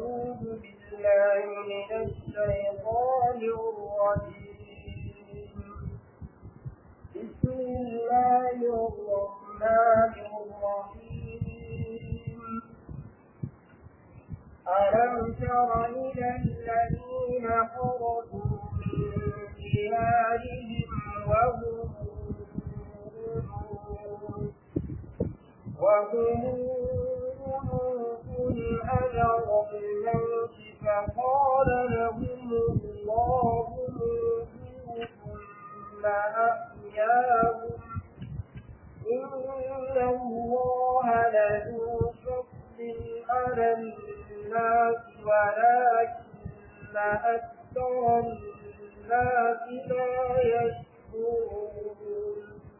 أعوذ بالله من الشيطان الرجيم بسم الله الرحمن الرحيم ألم تر إلى الذين خرجوا من ديارهم وهم وهم أجر الموت فقال لهم الله موتوا ثم أحياهم إن الله لذو فضل على الناس ولكن أكثر الناس لا يشكرون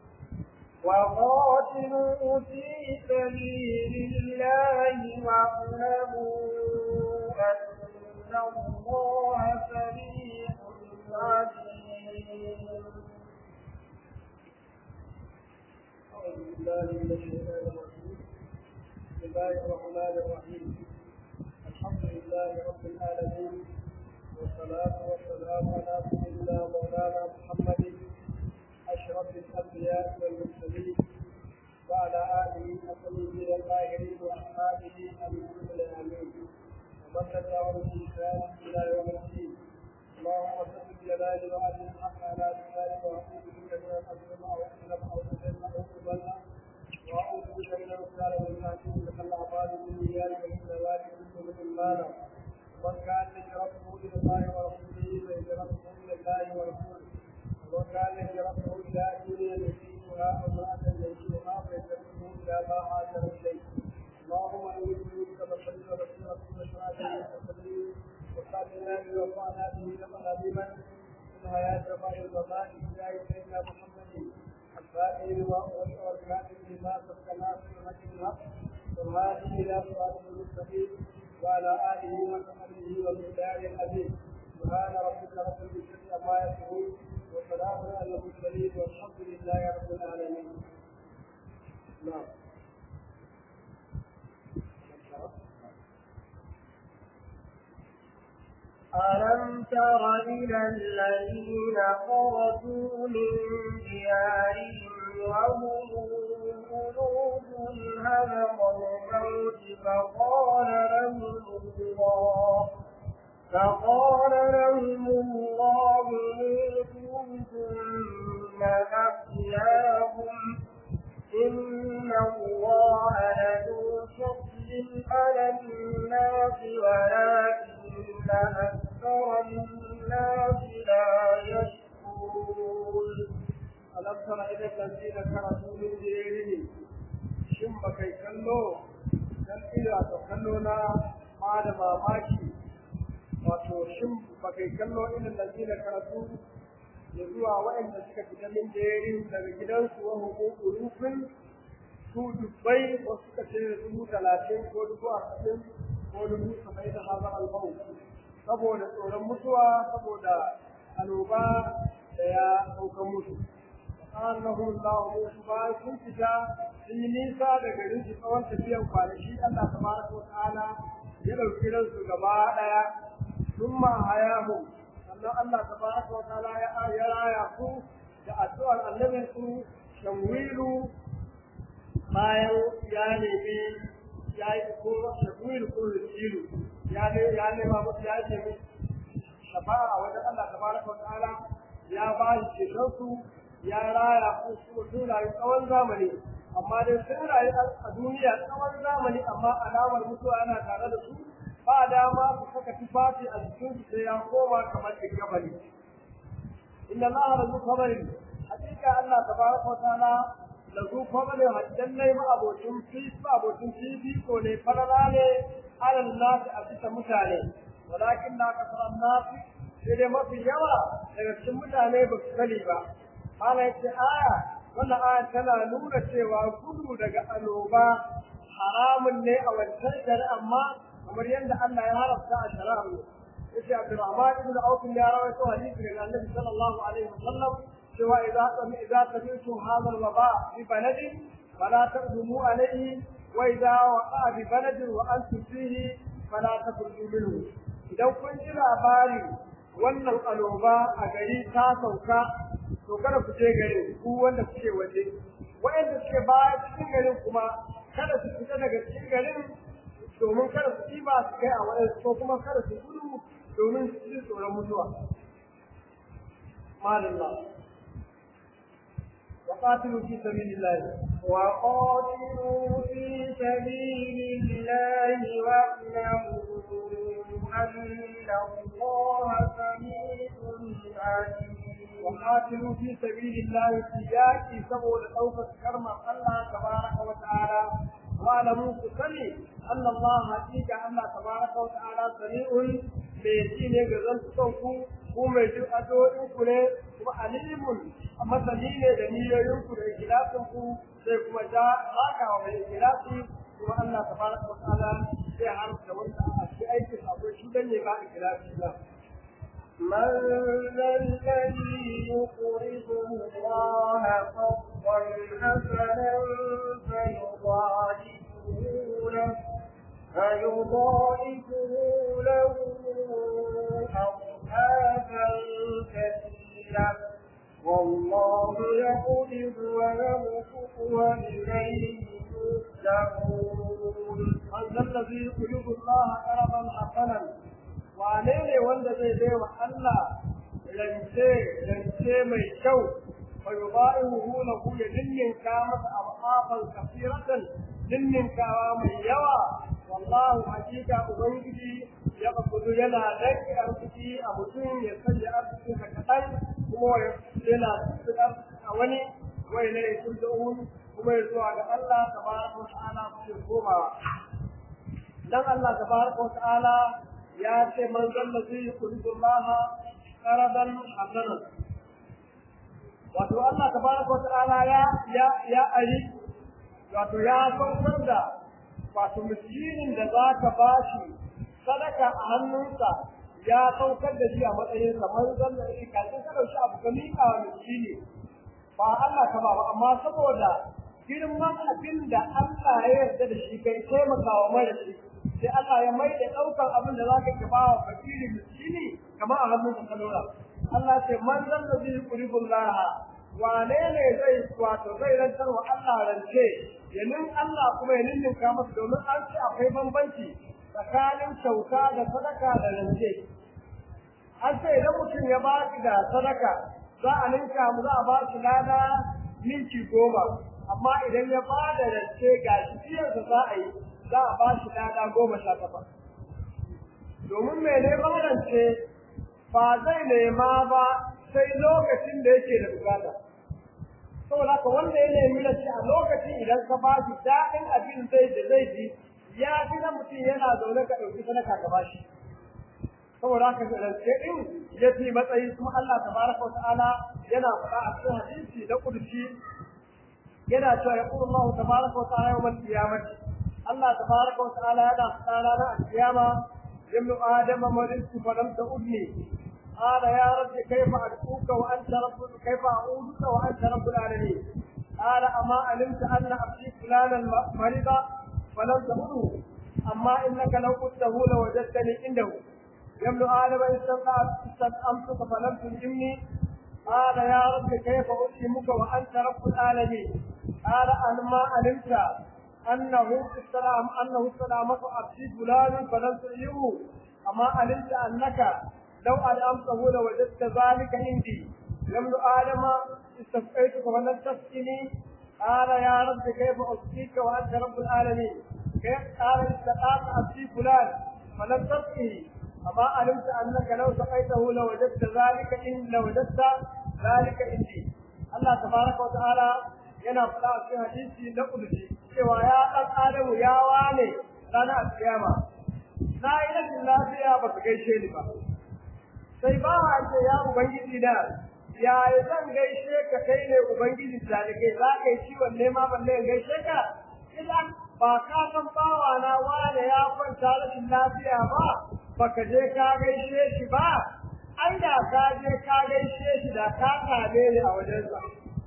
وقاتلوا في سبيل الله واعلموا أن الله سميع عليم أعوذ بالله من الشيطان الرجيم بسم الله الرحمن الرحيم الحمد لله رب العالمين والصلاة والسلام على سيدنا مولانا محمد أشرف الأنبياء والمرسلين وعلى آله الطيبين الطاهرين وأصحابه المسلمين الآمين ومن تبعهم بإحسان إلى يوم الدين اللهم صل بجلال وعلي الحق على لسانك وأعوذ بك من أن أظلم أو أظلم أو أظلم أو أظلم وأعوذ بك من أن أسأل من تحتي لك الأعمال بالنيات ومن ذلك كل من مال ومن كان هجرته إلى الله ورسوله فهجرته إلى الله ورسوله ومن كان هجرته إلى دنيا يصيبها أو امرأة ينكحها فهجرته إلى ما هاجر إليه اللهم إني بك بصير بصيرة وشرعة وتدريب وقاتلنا بوفانا به لقد عظيما من حياة رفاع الوفاء إلى سيدنا محمد الفاتح والكاتب لما سبق ناصر الحق بالحق والهادي إلى صراط المستقيم وعلى آله وصحبه والمختار العزيز سبحان ربك رب العزة عما يصفون وسلام على المرسلين والحمد لله رب العالمين. نعم. ألم تر إلى الذين خرجوا من ديارهم وهم قلوب هدر الموت فقال لهم الله فقال لهم الله موتوا ثم أحياهم إن الله لذو فضل على الناس ولكن أكثر الناس لا يشكرون ألم تر إلى الذين كرهوا من ديارهم shin ba kai kallo dan ila to kallo na ma da mamaki wato shin ba kai kallo irin lazina karatu ya zuwa waɗanda suka fita min jerin daga gidansu wa hukuku rufin su dubbai ko suka ce dubu talatin ko dubu arba'in ko dubu saba'in da hazar albau saboda tsoron mutuwa saboda annoba da ya ɗaukan musu annahu Allah musu ba sun fita sun yi nisa da garin su tsawon tafiyan kwanaki Allah tabaraka wa ta'ala ya ɗauki ransu gaba ɗaya ثم حياهم sannan Allah tabaraka wa ta'ala ya ya raya ku da addu'ar annabin su shamwilu bayan ya nemi ya yi ko shamwilu ko rijilu ya ne ya nema musu ya nemi shafa'a a wajen Allah tabaraka wa ta'ala ya ba shi ceton su ya raya ku su sun rayu tsawon zamani amma dai sun rayu a duniya tsawon zamani amma alamar mutuwa yana tare da su ba dama su saka tufafi a jikin su sai ya koma kamar gabani inna allaha la zu khabarin hakika allah tabaraka wa ta'ala la zu khabarin haddan lai ma abocin fi ma abocin fi ko ne farala ne alal nas a bisa mutane walakin la kasara nas sai dai mafi yawa daga cikin mutane ba su sani ba ana yace aya wannan aya tana nuna cewa gudu daga annoba haramun ne a wancan shari'a amma kamar yadda Allah ya haramta a shari'ar yace Abdurrahman ibn Auf ya rawaito hadisi daga Annabi sallallahu alaihi wasallam cewa idza sami idza sami'tu hadha al-waba fi baladin fala taqdumu alayhi wa idza waqa bi baladin wa antum fihi fala takhruju minhu idan kun ji labari wannan aloba a gari ta sauka to kada ku je garin ku wanda kuke waje wa'anda suke baya cikin garin kuma kada su fita daga cikin garin domin kada su ɗiba su kai a wani ko kuma kada su gudu domin su ji tsoron mutuwa. Madalla. وقاتلوا في سبيل الله وقاتلوا في سبيل الله واعلموا أن الله سميع عليم وقاتلوا في سبيل الله سياكي سبو لأوفة كرم الله تبارك وتعالى واعلموا كسني أن الله حقيقة الله تبارك وتعالى سميع بيتين يغزل صوفو kuma mai jin addu'o'inku ne kuma alimun masani ne da niyoyinku da ikhlasin ku sai kuma ja haka wa mai ikhlasi kuma Allah tabaraka wa ta'ala zai haramta wanda a cikin aikin akwai shi dan ne ba ikhlasi ba من ذا الذي يقرض الله قرضا حسنا فيضاعفه له فيضاعفه له أضعافا كثيرة والله يقبض ويبسط وإليه ترجعون من ذا الذي يقرض الله قرضا حسنا wane ne wanda zai bai wa Allah rance rance mai kyau fa yudaihu lahu ya dinninka masa abafan kafiratan dinninkawa mai yawa wallahu hakika ubangiji ya kafudu yana rage arziki a mutum ya sanya arziki ka kaɗan kuma yana a wani wai na ya kuma ya zuwa ga Allah tabaraka wa ta'ala su komawa dan Allah tabaraka wa ta'ala ya ce man zalla zai yuqridu Allah qaradan hasanan wato Allah tabaraka wa ta'ala ya ya ya ari wato ya saukar da wato miskinin da zaka bashi sadaka a hannunsa ya saukar da shi a matsayin sa man zalla shi kafin ka dauki abu ka miƙa wa miskini ba Allah ka ba amma saboda girman abin da Allah ya yarda da shi kai taimakawa mara shi sai Allah ya mai da ɗaukar abin da za ka ki ba wa fakiri miskini kamar a hannun ka lura Allah ce man zan da zai kuribun laha wane ne zai wato zai rantar wa Allah rance yanin Allah kuma ya ninninka masa domin an ce akwai bambanci tsakanin kyauta da sadaka da rance an ce idan mutum ya ba ki da sadaka za a ninka mu za a ba shi lada minti goma amma idan ya ba da rance ga shi za a yi za a ba shi lada goma sha takwas. Domin mai neman rance ba zai nema ba sai lokacin da yake da bukata. Saboda haka wanda ya nemi rance a lokacin idan ka ba shi daɗin abin zai da zai ji ya fi na mutum yana zaune ka ɗauki sadaka ka ba shi. Saboda haka rance ɗin ya fi matsayi kuma Allah tabaraka wa ta'ala yana faɗa a cikin hadisi na ƙudurci yana cewa ya ƙuru Allah tabaraka wa ta'ala yawmal qiyamati الله تبارك وتعالى هذا قال أنا القيامة ابن آدم مرضت فلم تؤذني قال يا رب كيف أدعوك وأنت رب كيف أعوذك وأنت رب العالمين قال أما علمت أن أبدي فلانا مريضا فلم تؤذه أما إنك لو قلته لوجدتني عنده يا ابن آدم استطعمتك فلم تلزمني قال يا رب كيف أسلمك وأنت رب العالمين قال أما علمت أنه السلام أنه السلامة أبشي فلان فلم تعيه أما علمت أنك لو ألأمته لوجدت ذلك عندي يمن آدم استسقيتك فلم تسقني قال يا رب كيف أسقيك وأنت رب العالمين كيف قال استطعت أبشي فلان فلم تسقه أما علمت أنك لو سقيته لوجدت ذلك إن لوجدت ذلك عندي الله تبارك وتعالى yana faɗa a cikin hadisi na kudusi cewa ya ɗan adamu ya wane ranar alkiyama na yi rashin lafiya ba su gaishe ni ba sai ba a ce ya ubangiji na ya zan gaishe ka kai ne ubangiji da kai za ka yi ciwon nema balle in gaishe ka idan ba ka san bawa na wane ya kwanta rashin lafiya ba baka je ka gaishe shi ba ai da ka je ka gaishe shi da ka same ni a wajensa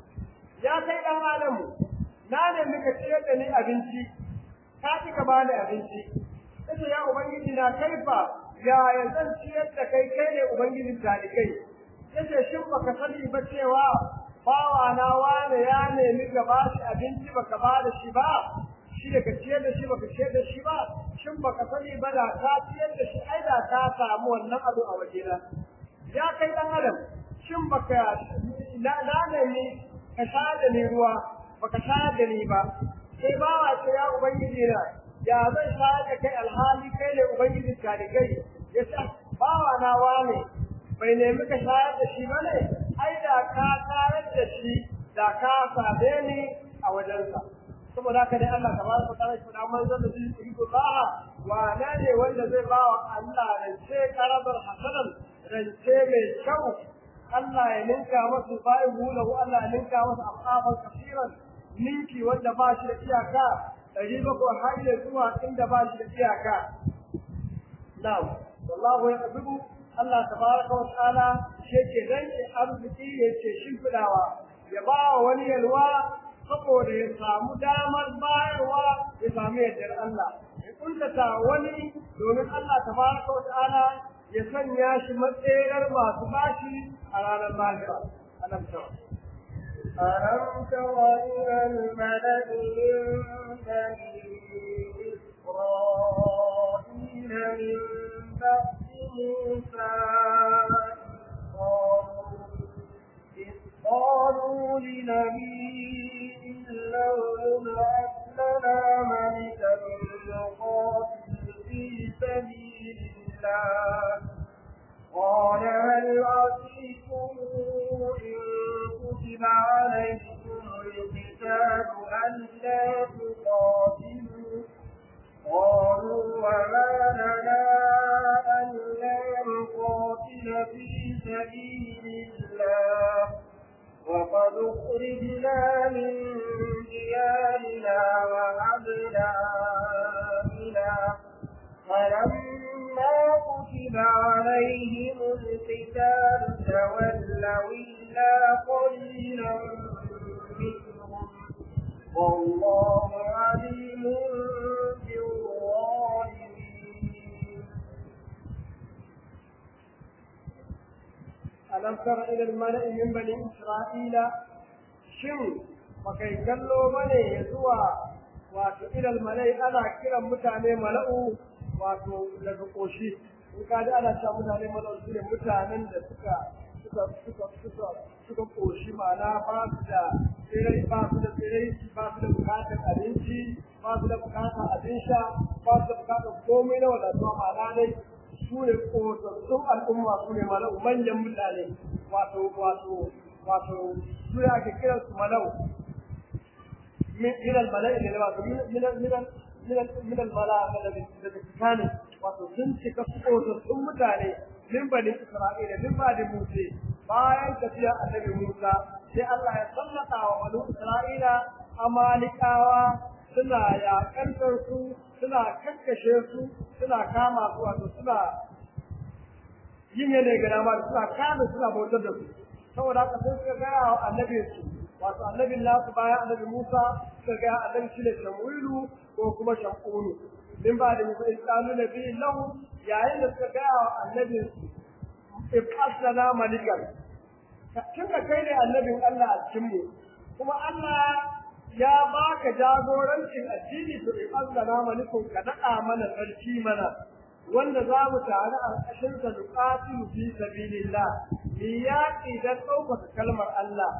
ya kai ɗan adamu na ne muka ciyar da ni abinci ka ki ka bani abinci sai ya ubangiji na kaifa ya zan ciyar da kai kai ne ubangijin talikai yace shin baka sani ba cewa bawa na wane ya nemi ka ba shi abinci baka ba da shi ba shi da ka ciyar da shi baka ciyar da shi ba shin baka sani ba da ka ciyar da shi ai da ka samu wannan abu a wajena ya kai dan adam shin baka na na nemi ka sha da ni ruwa baka sha da ni ba sai bawa ce ya ubangiji na ya zan sha da kai alhali kai ne ubangiji ka da kai ya sa bawa na wane bai nemi ka shayar da shi bane ai da ka shayar da shi da ka same ni a wajensa saboda haka dai Allah tabaraka ta'ala shi da manzon da zai yi Allah wa na ne wanda zai ba wa Allah rance karabar hasanan rance mai kyau Allah ya ninka masa bayan hulahu Allah ya ninka masa afafan kafiran ninki wanda ba shi da iyaka ɗari bakwai har ya zuwa inda ba shi da iyaka na'am wallahu ya Allah tabaraka wa ta'ala shi yake rage arziki yake shimfidawa ya ba wa wani yalwa saboda ya samu damar bayarwa ya samu yardar Allah ya kuntata wani domin Allah tabaraka wa ta'ala ya sanya shi matsayar masu bashi a ranar lahira alam ta ألم تر إلى الملأ من بني إسرائيل من بعد موسى إذ قالوا لنبي له ابعث لنا ملكا نقاتل في سبيل الله قال هل عصيتم إن كتب عليكم القتال ألا تقاتلوا قالوا وما لنا ألا نقاتل في سبيل الله وقد أخرجنا من ديارنا وأبنائنا فلما كتب عليهم القتال تولوا إلا قليلا منهم والله عليم بالظالمين ألم تر إلى الملأ من بني إسرائيل شن وكي كلوا مني يزوى wato ilal malai ana kiran mutane mala'u wato daga koshi in ka ji ana cewa mutane mala'u su ne mutanen da suka suka suka suka suka koshi ma'ana ba su da tsirai ba su da tsirai ba su da bukatar abinci ba su da bukatar abin sha ba su da bukatar komai na wadatuwa ma'ana dai su ne kosassun al'umma su ne mala'u manyan mutane wato wato wato su ne ake kiransu mala'u من من الملائكة اللي من من من من الملائكة الذي كانوا وتسنت كسقوط ثم تاني من بني إسرائيل من بعد موسى bayan tafiya annabi Musa sai Allah ya sallata wa bani Isra'ila amalikawa suna yakantar su suna kakkashe su suna kama su wato suna yin yanayi ga dama suna kame suna bautar da su saboda haka sai suka gaya wa annabi su wato annabin nasu bayan annabi Musa suka ga annabi shi ne Shamuilu ko kuma Shamunu min ba da Musa islamu nabi lahu yayin da suka ga annabin ibasana malikan tunda kai ne annabin Allah a cikin mu kuma Allah ya baka jagorancin addini to ibasana malikun ka daɗa mana sarki mana wanda za mu tare a ƙashin sa nuqatilu fi sabilillah mi yaƙi dan ɗaukaka kalmar Allah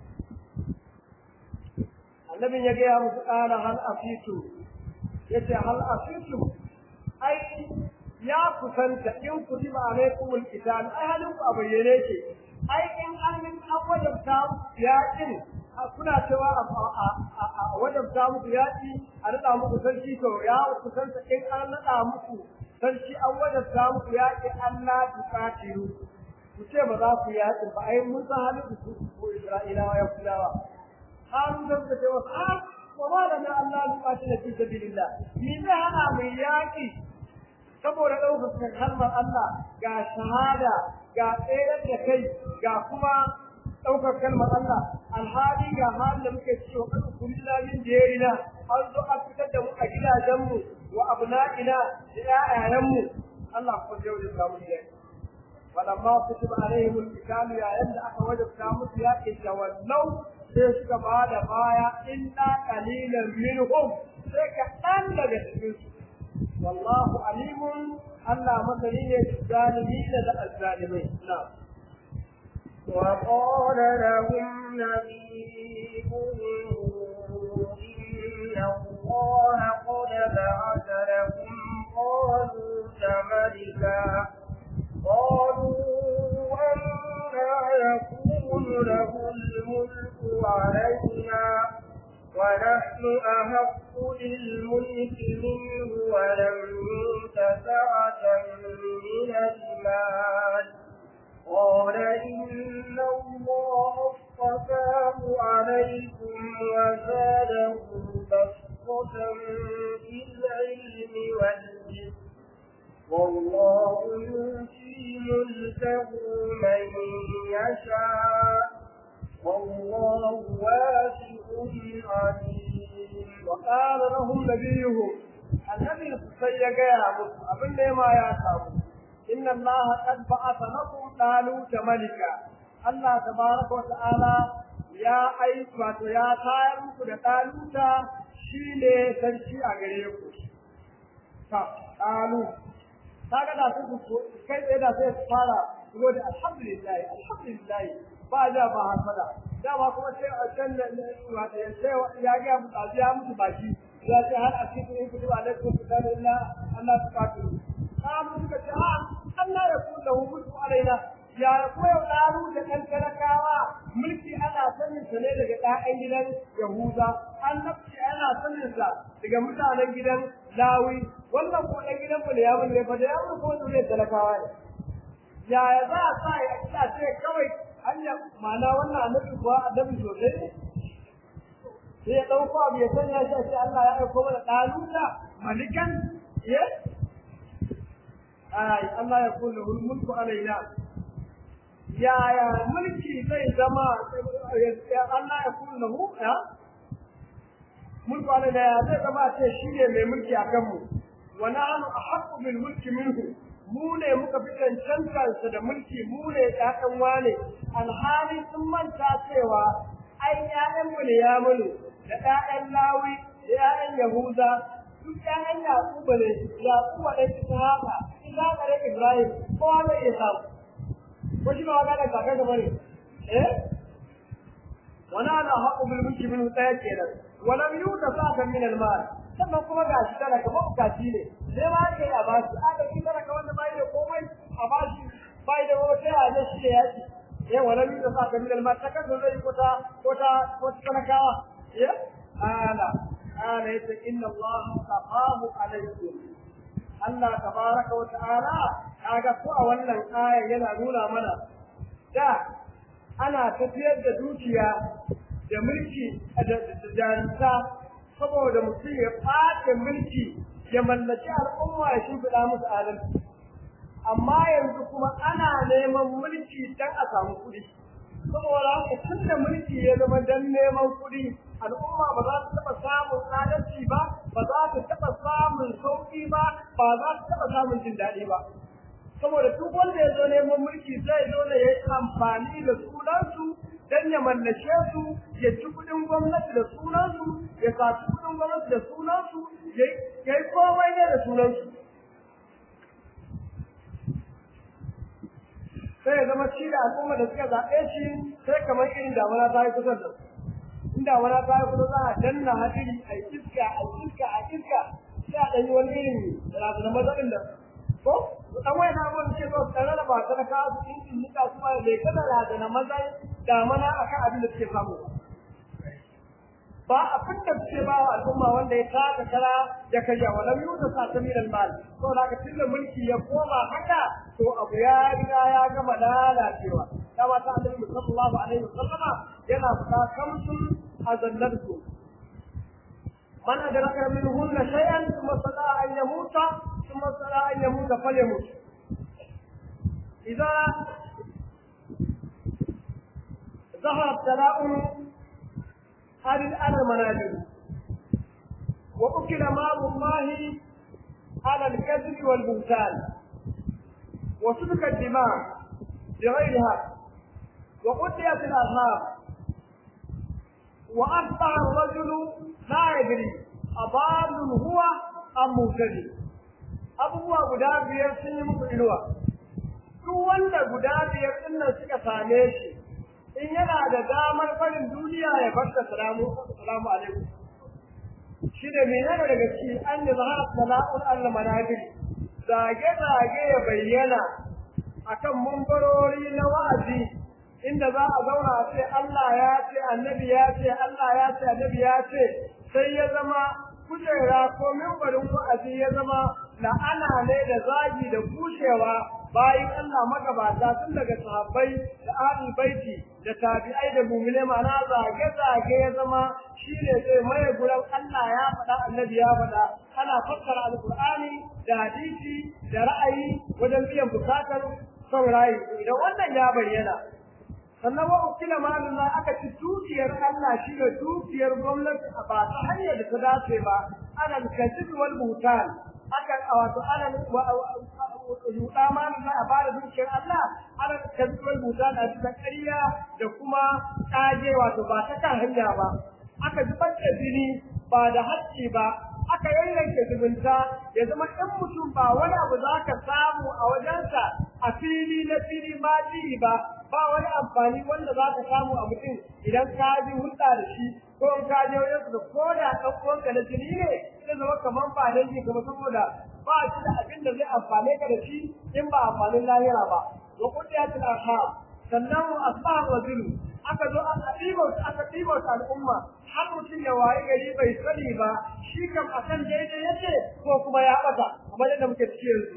annabin ya gaya musu ƙara hal afitu ya ce hal afitu ai ya kusanta in ku ji alaikum alqital ai halin ku a bayyane ce ai in an yi an wajabta yaƙin kuna cewa a wajabta muku yaƙi a naɗa muku sarki to ya kusanta in an naɗa muku sarki an wajabta muku yaƙi Allah tuqatilu ku ce ba za ku yaƙi ba ai mun san halin ku ko Isra'ilawa ya kulawa قالوا ذنب وقال وما لنا أن لا نقاتل في سبيل الله من هنا من ياكي saboda ɗaukar kalmar Allah ga shahada ga tsayar da kai ga kuma ɗaukar kalmar Allah alhali ga halin da muke cewa kan kulilla min jerina an zo a fitar da mu a gidajenmu wa abna'ina da ƴaƴayenmu Allah ku yau da samu yaki ولما كتب عليهم القتال يا يد aka wajabta musu yaƙi tawallau sai suka ba da baya illa qalilan minhum sai ka dan daga cikin su wallahu alimun Allah masani ne zalimin da azzalimai na'am وقال لهم نبيهم إن الله قد بعث لكم طالوت ملكا قالوا أنا يكون له الملك علينا ونحن أحق بالملك منه ولم يؤت سعة من المال قال إن الله اصطفاه عليكم وزاده بسطة في العلم والجسم والله يؤتي ملكه من يشاء والله واسع عليم وقال لهم نبيهم النبي سيجا يا أبن ما يا إن الله قد بعث لكم طالوت ملكا الله تبارك وتعالى يا أي wato ya tayar muku da ɗaluta shi ne sarki a gare ku. Ta, ɗalu, kaga da su kai tsaye da sai su fara shigo da alhamdulillah alhamdulillah ba da ba hasada dama kuma sai a can wato ya sai ya ga mu tsazi ya mutu baki ya ce har a cikin in kutuba alaikum sallallahu Allah ta kafu ka mu suka ce a Allah ya kula hu mulku alaina ya koyo daru da kan talakawa mulki ana sanin sa ne daga ɗayan gidan Yahuda annabci ana sanin sa daga mutanen gidan Lawi wannan ko ɗan gidan mu ne ya mun ne fa da ya mun ko ne talakawa ne yaya za a sa ya ce kawai hanya ma'ana wannan annabi kuwa annabi sosai ne sai ya ɗauko abu ya sanya shi a ce Allah ya aiko mana ɗaluta malikan ye ai Allah ya kulle mulku alaina yaya mulki zai zama Allah ya kulle hu ya mulku alaina ya zai zama ce shi ne mai mulki a kanmu wa nahnu ahaqqu bil mulki minhu mu ne muka fi cancantarsa da mulki mu ne ƴaƴan wane alhali sun manta cewa ai ƴaƴan mu ne ya mulu da ƴaƴan lawi da ƴaƴan yahuda duk ƴaƴan yaquba ne yaquba ɗan ishaqa ishaqa da ibrahim kowa ne ya samu ko shi ba wata da kakar da bane eh wani ana haƙu bil mulki min ɗaya kenan walam yuta sa'atan min al mal sannan kuma ga shi talaka mabukaci ne sai ma ake a ba shi aka shi talaka wanda bai da komai a ba shi bai da wata ya ne shi ya ci eh wala mi da sa ka min ta kan zai ko ta ko ta ko ta talakawa ya ala ala yace inna allah taqahu alaykum Allah tabaraka wa ta'ala kaga ko a wannan aya yana nuna mana da ana tafiyar da dukiya da mulki da jarumta saboda mutum ya ɓace mulki ya mallaki al'umma ya shimfiɗa musu adalci amma yanzu kuma ana neman mulki don a samu kuɗi saboda haka tun da mulki ya zama don neman kuɗi al'umma ba za ta taɓa samun adalci ba ba za ta taɓa samun sauƙi ba ba za ta taɓa samun jin daɗi ba saboda duk wanda ya zo neman mulki zai zo da ya yi amfani da sunansu dan ya mallake su ya ci kudin gwamnati da sunansu ya saci kudin gwamnati da sunansu ya yi komai ne da sunansu sai ya zama shi da al'umma da suka zaɓe shi sai kamar irin damuna ta yi kusa da in damuna ta yi kusa za a danna hadiri a iska a iska a iska sai a ɗanyi wani irin razana mazaɗin da ko dan wai na mun ce ko tsare da ba ta da kasu in in nika kuma bai kada razana maza da mana akan abin da suke samu ba abin da suke ba wa al'umma wanda ya taka kara ya kaja wa lam yuta sa ta min mal to da ka tunda mulki ya koma haka to abu ya riga ya gama lalacewa dama ta annabi sallallahu alaihi wasallama yana fita kamsun azallatu man adraka minhunna shay'an thumma sada an yamuta thumma sada an yamuta falyamut idza ظهر التلاؤم هذه على المنازل وأكل مال الله على الكذب والبهتان وسفك الدماء بغير حق وقتلت الأرهاب وأصبح الرجل لا يدري أضال هو أم مهتدي abubuwa guda biyar sun yi muku inuwa duk wanda guda biyar din nan suka same shi in yana da damar farin duniya ya barka salamu salamu alaikum shi ne menene daga ciki an yi zahara sana'un Allah manabir zage zage ya bayyana akan mumbarori na wa'azi inda za a zauna a ce Allah ya ce annabi ya ce Allah ya ce annabi ya ce sai ya zama kujera ko mimbarin wa'azi ya zama la'ana ne da zagi da kushewa bayan Allah magabata tun daga sahabbai da ahlul baiti da tabi'ai da mu'mine ma'ana zage zage ya zama shine zai maye guran Allah ya faɗa annabi ya faɗa ana fassara alqur'ani da hadisi da ra'ayi wajen biyan bukatar son rayu idan wannan ya bayyana sannan wa ukila malullah aka ci dukiyar Allah shi ne dukiyar gwamnati a ba ta hanyar da ta dace ba ana kasib wal butan aka wato ana yuɗa malullah a bada dukiyar Allah ana kasib wal butan a bisa ƙarya da kuma ƙage wato ba ta kan hanya ba aka zubar da jini ba da haƙƙi ba aka yayyanke zubunta ya zama in mutum ba wani abu za ka samu a wajensa a fili na fili ma jiri ba ba wani amfani wanda za ka samu a mutum idan ka ji hulɗa da shi ko in ka je wajen da ko da ɗan uwanka na jini ne zai zama kamar ba dangi kuma saboda ba shi da abin da zai amfane ka da shi in ba amfanin lahira ba wa kudiyatul arham sannan asbah wa zilu aka zo aka ɗiba aka ɗiba al'umma har mutum ya wayi gari bai sani ba shi kam akan daidai yake ko kuma ya ɓata kamar yadda muke ciki yanzu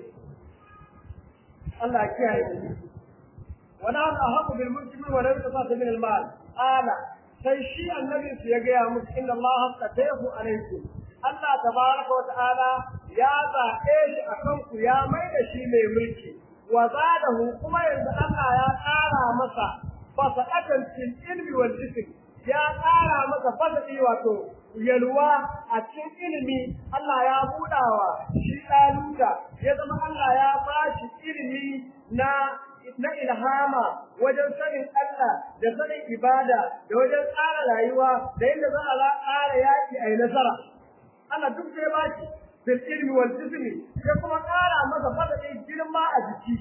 Allah ya kiyaye mu wala ahaqu bil muslimin wa lam tasata min al mal ala sai shi annabi su ya gaya musu inna Allah qatahu alaikum Allah tabaraka wa ta'ala ya zaɓe shi akan ku ya mai da shi mai mulki wa zadahu kuma yanzu Allah ya ƙara masa fasadatan fil ilmi wal jism ya ƙara masa fasadi wato yalwa a cikin ilimi Allah ya budawa shi ɗaluta ya zama Allah ya ba shi ilimi na na ilhama wajen sanin Allah da sanin ibada da wajen tsara rayuwa da yadda za a tsara yaƙi a yi nasara Allah duk sai ba shi fil ilmi wal jismi ya kuma ƙara masa fasadin girma a jiki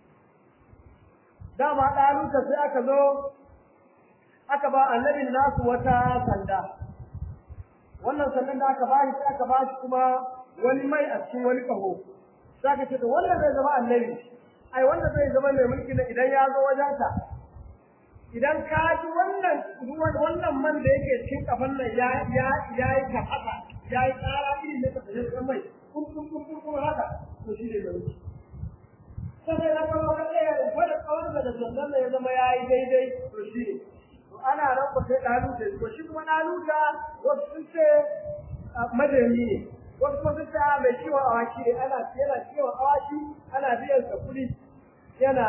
dama ɗaluta sai aka zo aka ba annabin nasu wata sanda wannan sandan da aka bashi sai aka bashi kuma wani mai a cikin wani kaho sai aka ce to wannan zai zama annabi ai wanda zai zama mai mulki na idan ya zo wajenka idan ka ji wannan ruwan wannan man da yake cikin kafan nan ya ya ya yi ka haka ya yi tsara irin da ka tafi mai kun kun kun kun haka to shi ne mai mulki sai na kawo ka tsaya da fara kawar da zanzan ya zama ya yi daidai to shi ne to ana nan ku sai ɗaluta to shi kuma ɗaluta wasu sun ce madani ne wasu kuma sun ce mai ciwon awaki ne ana yana ciwon awaki ana biyan sa kuɗi yana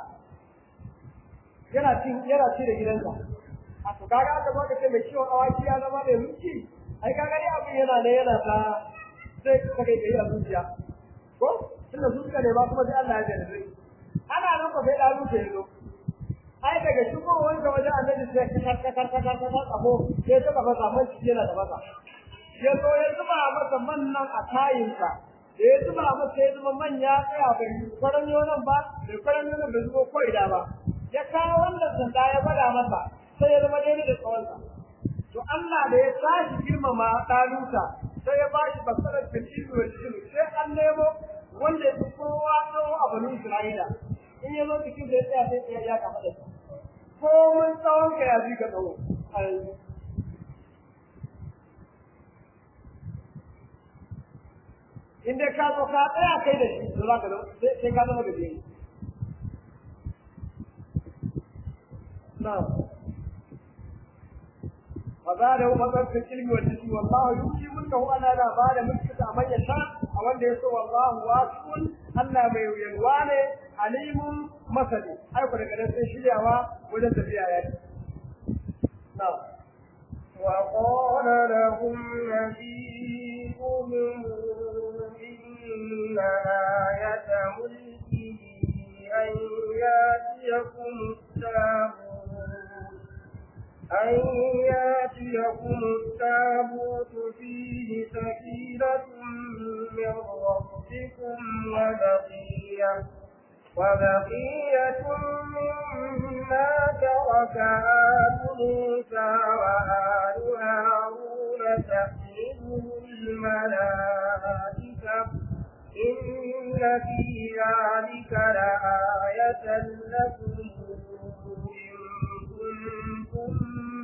yana cin yana ci da gidansa a to kaga aka zo ka ce mai ciwon awaki ya zama mai mulki ai kaga dai abin yana ne yana ta zai kake kai a zuciya ko tunda su suka nema kuma sai Allah ya jarrabe ana nan ko sai dalu sai zo ai daga shigo wanda waje annabi sai ka ka ka ka ka ka kabo sai ta kafa zaman shi yana da masa ya zo ya zuba masa man nan a kayinsa da ya zuba masa ya zuba man ya tsaya bai kwaran nan ba bai kwaran nan bai zubo ko ida ba ya kawo wannan sanda ya bada masa sai ya zama daidai da tsawonsa to Allah da ya tashi girmama ɗaluta sai ya bashi basarar fil wal sai an nemo wanda ya fi kowa tsawo a banu Isra'ila in ya zo cikin da ya tsaya sai tsaya ya kafa da shi ko mun tsawon ka ya ji ka tsawo a yanzu in dai ka zo ka tsaya kai da shi to za ka zama sai ka zama gaje na'am وزاده مثلا في العلم والجسم والله يؤتي ملكه انا لا بعد ملكه من يشاء او ان يسوى والله واسع الله mai yalwa ne alimun masani ai ku daga sai shiryawa wajen tafiya yaki na'am وقال لهم نبيهم إن إن آية ملكه أن يأتيكم التابوت أن يأتيكم التابوت فيه سكينة من ربكم وبقية وبقية مما ترك آل موسى وآل هارون تحمله الملائكة إن في ذلك لآية لكم إن كنتم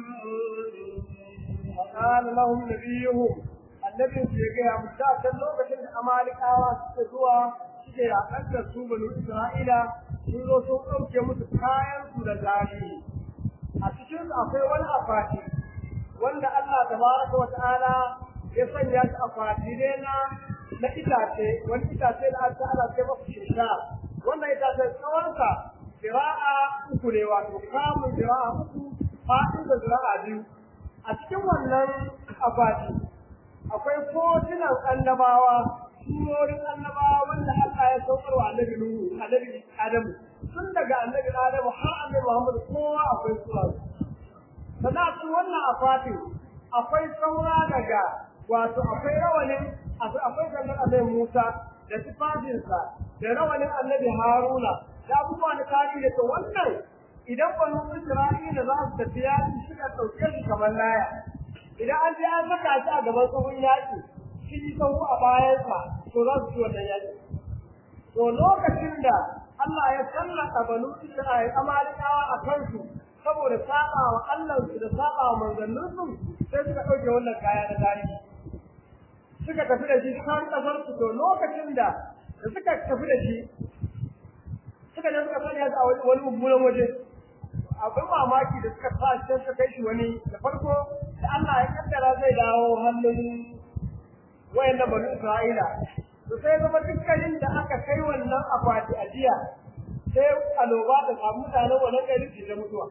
مؤمنين وقال لهم نبيهم النبي في gaya musu a can lokacin da amalikawa suka zuwa suke yaƙar da su banu isra'ila sun zo sun ɗauke musu kayan su da tarihi a cikin akwai wani akwati wanda Allah tabaraka wa ta'ala ya sanya shi akwati ne na na itace wani itace da aka ala sai masa shisha wannan itace tsawonsa zira'a uku ne wato kamun zira'a uku fa'in da zira'a biyu a cikin wannan akwati akwai kotunan annabawa surorin annabawa wanda Allah ya saukar wa annabi Nuhu annabi Adamu tun daga annabi Adamu har annabi Muhammad kowa akwai sura sannan a cikin wannan akwatin akwai saura daga wato akwai rawanin akwai sannan annabi Musa da tufafinsa da rawanin annabi Haruna da abubuwa na tarihi da to wannan idan banu Isra'ila za su tafi yaƙi suka ɗauke shi kamar laya idan an je an saka shi a gaban tsohon yaƙi shi yi sahu a bayansa to za su ci wannan yaƙi to lokacin da Allah ya sallaka banu Isra'ila amalikawa a kansu saboda saba wa Allahnsu da saba wa manzanninsu sai suka ɗauke wannan kaya na tarihi suka tafi da shi kan ƙasar su to lokacin da da suka tafi da shi suka je suka sanya a wani mummunan waje abin mamaki da suka sa shi suka kai shi wani da farko da Allah ya kaddara zai dawo hannun wayannan banu Isra'ila to sai zama dukkanin da aka kai wannan akwati a jiya sai aloba da samu mutanen wannan gari su da mutuwa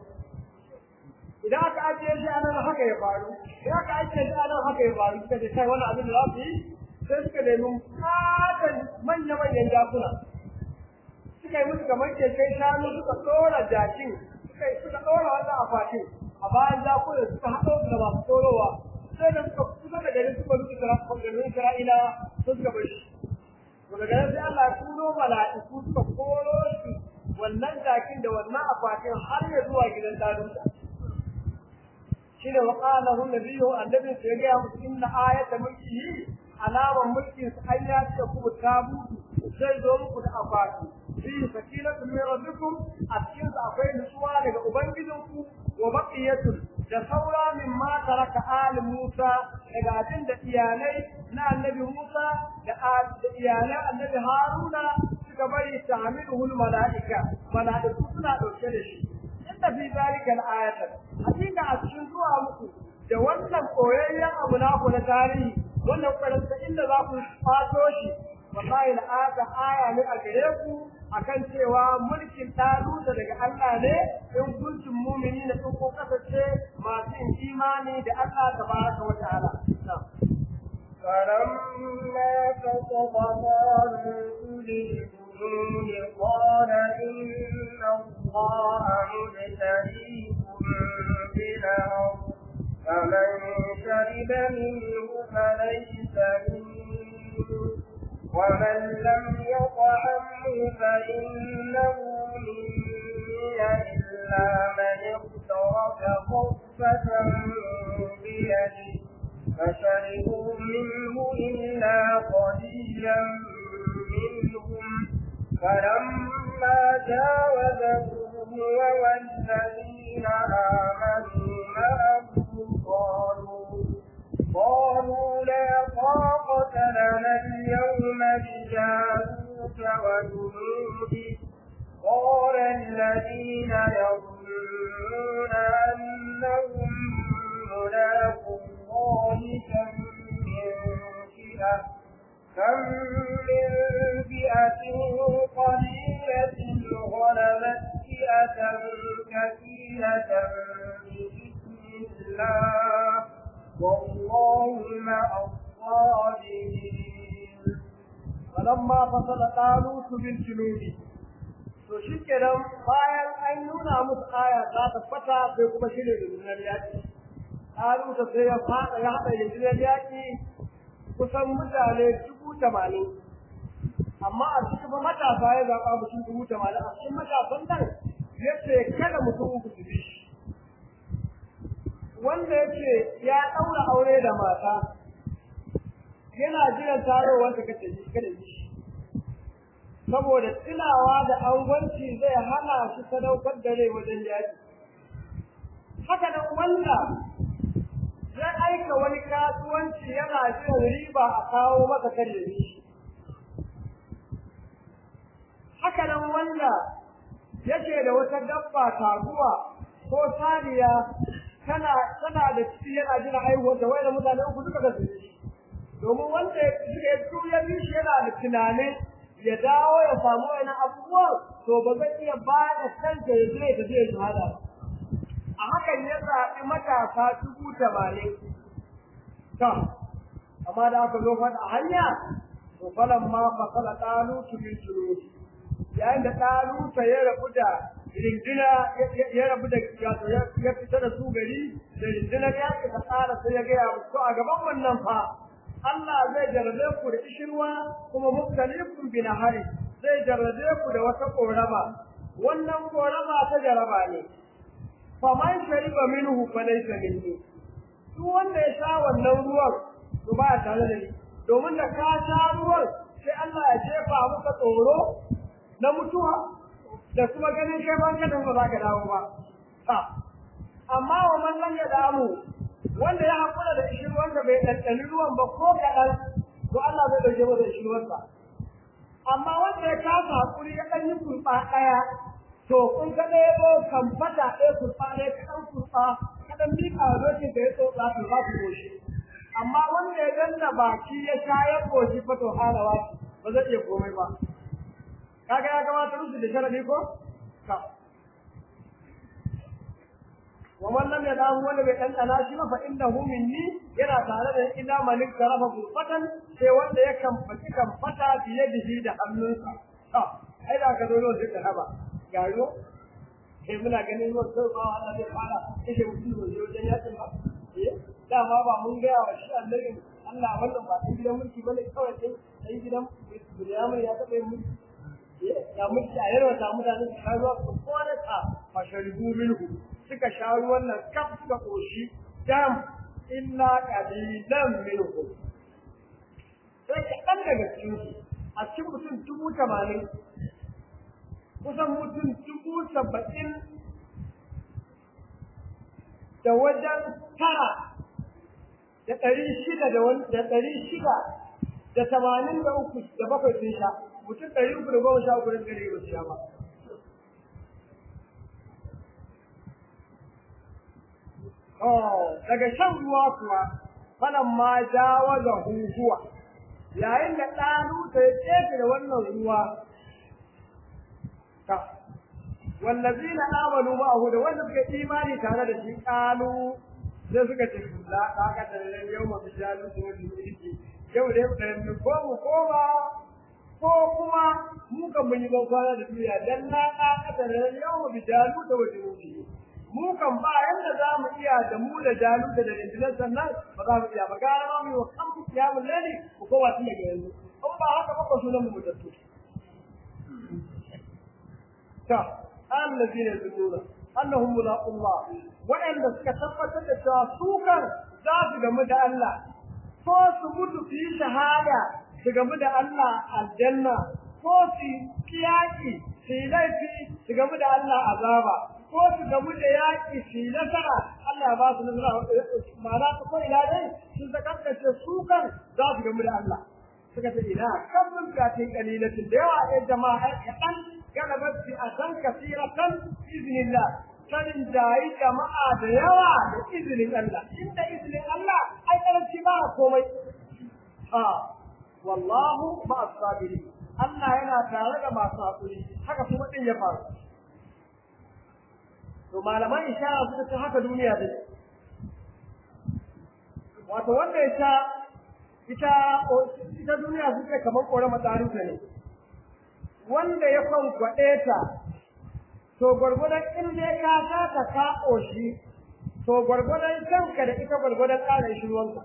idan aka ajiye shi anan haka ya faru idan aka ajiye shi anan haka ya faru suka ce kai wannan abin da za su yi sai suka nemi fatan manya-manyan jakuna suka yi musu kamar keken shanu suka tsora jakin suka suka ɗora wannan akwatin a bayan jakuna suka haɗo su da masu tsorowa sai da suka kusa da garin suka rufe garin Isra'ila sun suka bar shi to daga nan sai Allah ya tuno mala'iku suka koro shi wannan jakin da wannan akwatin har ya zuwa gidan Dalusa shine wa qala hu nabiyyu annabi sai ga musu inna ayata mulkihi alaman mulkin sa an ya ce ku tabutu zai zo muku da akwati fi sakinatu min rabbikum a cikin akwai nutsuwa daga ubangijinku wa baqiyatun da saura min ma taraka ali Musa daga abin da iyalai na annabi Musa da iyalai annabi Haruna suka bari ta'amiluhu malaika malaiku suna dauke da shi inda fi zalika al-ayatan hakika a cikin zuwa muku da wannan koyayyen abu naku na tarihi wannan karanta inda za ku fato shi wallahi la'ata aya ne a gare ku akan cewa mulkin taluta daga Allah ne in kuntum mu'minina in ko kasance masu yin imani da Allah tabaraka wa ta'ala فلما فقد طالوت للجنود قال إن الله مبتليكم بنار فمن شرب منه فليس مني ومن لم يطعمه فإنه مني إلا من اغترف غرفة بيده فشربوا منه إلا قليلا منهم فلما جاوزه هو والذين آمنوا معه قالوا قالوا لا طاقة لنا اليوم بجالوت وجنوده قال الذين يظنون أنهم ملاقوا الله كم من فئة كم من فئة قليلة غلبت فئة كثيرة بإذن الله والله مع الصابرين falamma fasala talut bil junubi to shikenan bayan an nuna musu aya ta tabbata sai kuma shine rundunar yaki talut sai ya fada ya hada rundunar yaki kusan mutane dubu tamanin amma a cikin matasa ya zaɓa mutum dubu tamanin a cikin matasan nan ya ce kada mutum uku su bi shi wanda ya ce ya ɗaura aure da mata yana jiran tarowar ta kace shi kada yi shi saboda tunawa da angwanci zai hana shi sadaukar da rai wajen yaki haka nan wanda zai aika wani kasuwanci yana jiran riba a kawo masa kare shi haka nan wanda yake da wata dabba taguwa ko saniya tana tana da ciki yana jira aiwuwar da wayar mutane uku duka ga shi domin wanda ya ya bi shi yana da tunanin ya dawo ya samu wani abubuwan to ba zai iya ba da kanta ya je ta je shahada ba a hakan ya zaɓi matasa dubu tamanin to amma da aka zo faɗa hanya to falan ma fasala ɗalutu bil junubi yayin da ɗaluta ya rabu da rindina ya rabu da ya fita da su gari da rindinar yaƙi ta tsara sai ya gaya musu a gaban wannan fa Allah zai jarrabe ku da ishirwa kuma muktalifun bi nahari zai jarrabe ku da wata korama wannan korama ta jaraba ne fa man shariba minhu fa laysa minni duk wanda ya sha wannan ruwan to ba tare da ni domin da ka sha ruwan sai Allah ya jefa maka tsoro na mutuwa da kuma ganin kai ban kadan ba za ka dawo ba ha amma wa man lam yadamu wanda ya hakura da shi wanda bai ɗanɗani ruwan ba ko kaɗan to Allah zai ɗauke masa shi ruwansa amma wanda ya kasa hakuri ya ɗan yi kurɓa ɗaya to kun ka ɗaya ko kan fata ɗaya kurɓa ɗaya ka ɗan kurɓa ka ɗan miƙa wa dokin ka ya tsotsa to za ku goshi amma wanda ya danna baki ya sha ya goshi fa to halawa ba zai iya komai ba kaga ya kamata musu da sharadi ko ka wa man lam yadahu wanda bai dan dana shi ba fa innahu minni yana tare da illa man tarafa gurfatan sai wanda ya kamfaci kamfata biye bihi da hannunsa to ai da ka zo sai ka haba garo sai muna ganin ruwan sai ba Allah zai fara kashe mutum da wajen yakin ba eh dama ba mun ga wa shi annabi Allah wannan ba dan gidan mulki bane kawai sai dan gidan Bilyamin ya taɓa mulki ya mulki a yarwa ta mutane su sha ruwa su kwana ta fasharibu minhu suka sha ruwan nan kaf suka koshi dam illa qalilan minhum sai kaɗan daga cikin su a cikin mutum dubu tamanin kusan mutum dubu saba'in da wajen tara da ɗari shida da ɗari shida da tamanin da uku da bakwai sun sha mutum ɗari uku da goma sha uku da ɗari ba su sha ba daga shan ruwa kuwa falan ma jawaza huhuwa yayin da ɗanu ta ya tsefe da wannan ruwa ta wallazina amanu ma'ahu da wanda suka imani tare da shi ƙalu sai suka ce la ɗaka da yau ma bi jalu da wani mulki yau da yau ko mu koma ko kuma mu kan mun yi ban kwana da duniya dan na ɗaka da yau ma bi jalu da wani mulki mu kan ba yanda za mu iya da mu da jalu da rindinan sannan ba za mu iya ba gara ma mu yi wa kan kiyamun lali ko kowa tun daga yanzu in ba haka ba ko sunan mu mutattu ta allazina yazununa annahum mulaqullah wa'anda suka tabbatar da cewa su kan za su gamu da Allah ko su mutu su yi shahada su gamu da Allah aljanna ko su kiyaki su yi laifi su gamu da Allah azaba ko su gamu da yaƙi su yi nasara Allah ba su nasara ma'ana su ko ila dai sun zakanta su kan za su gamu da Allah suka ce ina kan mun ga tin kalilatin da yawa ai jama'a kaɗan galabat fi asan kasiratan iznillah sanin jayi jama'a da yawa da izinin Allah inda izinin Allah ai karanci ba komai ha wallahu ma as-sabirin Allah yana tare da masu hakuri haka kuma din ya faru to malaman ishara suka ce haka duniya take wato wanda ya sha ita ita duniya suke kamar kore matsarinta ne wanda ya kwankwaɗe ta to gwargwadon in dai ka saka ka ƙoshi to gwargwadon kanka da ita gwargwadon ƙara ishirwanka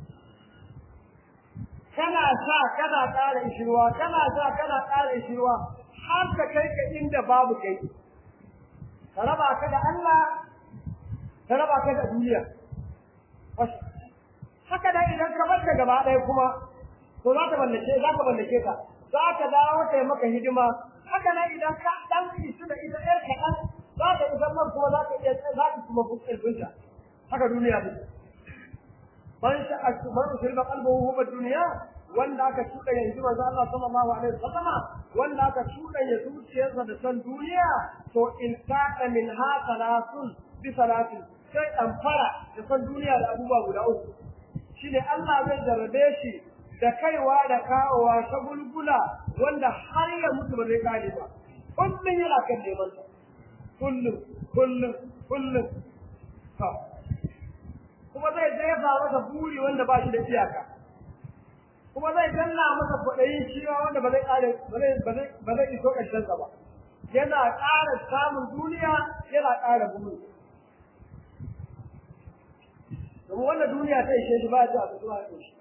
kana sa kana ƙara ishirwa kana sa kana ƙara ishirwa har ka kai ka inda babu kai ka raba ka da Allah ka raba ka da duniya haka da idan ka bar ta gaba ɗaya kuma to za ta mallake za ka mallake ka za ka dawo ta yi maka hidima haka nan idan ka dan isu da ita ɗaya kaɗan za ka isa man kuma za ka iya za ka kuma fi ƙarfinta haka duniya ne man sha man usilma qalbuhu huwa duniya wanda aka tuɗa yanzu manzo Allah sallallahu alaihi wasallam wanda aka tuɗa ya zuciyarsa da san duniya to in taqa min ha salasun bi salatin sai dan fara da san duniya da abubuwa guda uku shine Allah zai jarrabe shi da kaiwa da kawowa ta gulgula wanda har ya mutu ba zai kare ba kullum yana kan neman sa kullum kullum kullum ha kuma zai jefa masa buri wanda ba shi da iyaka kuma zai danna masa kwaɗayin ciwa wanda ba zai kare ba zai iso ƙarshen sa ba yana ƙara samun duniya yana ƙara buri domin wannan duniya ta ishe shi ba ta abu zuwa shi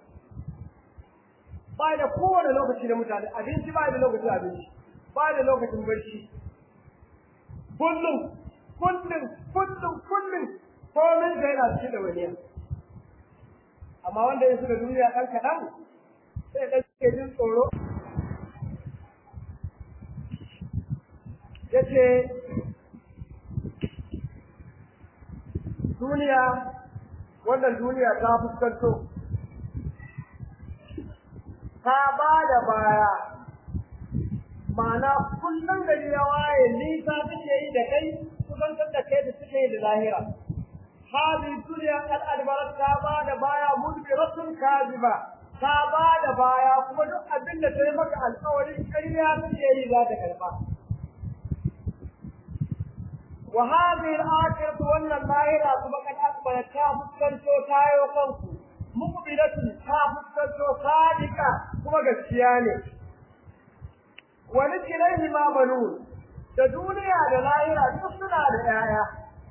ba da kowane lokaci da mutane abinci ba da lokacin abinci ba da lokacin barci kullum kullum kullum kullum komin da yana cikin da wani amma wanda ya da duniya ɗan kaɗan sai ɗan ke jin tsoro ya ce duniya wannan duniya ta fuskanto ta ba da baya ma'ana kullum gari ya waye nisa take yi da kai kusantar da kai da suke yi da lahira hadi duniya kan albarat ta ba da baya mudbiratun kaziba ta ba da baya kuma duk abin da ta yi maka alƙawarin ƙarya take yi za ta karɓa wa hadhihi al-akhiratu wannan lahira kuma kan akbarat ta fuskanto tayo kanku muqbilatun ta fuskanto sadika kuma gaskiya ne wani kilaihi ma banu da duniya da lahira duk suna da yaya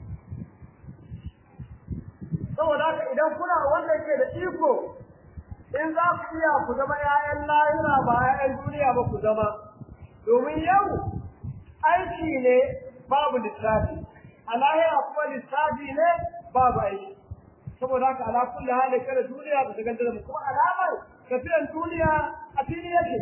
saboda haka idan kuna wanda ke da iko in za ku iya ku zama ƴaƴan lahira ba ƴaƴan duniya ba ku zama domin yau aiki ne babu lissafi a lahira kuma lissafi ne babu aiki saboda haka ala kulli hali kada duniya ta ganta da kuma alamar tafiyan duniya a fili yake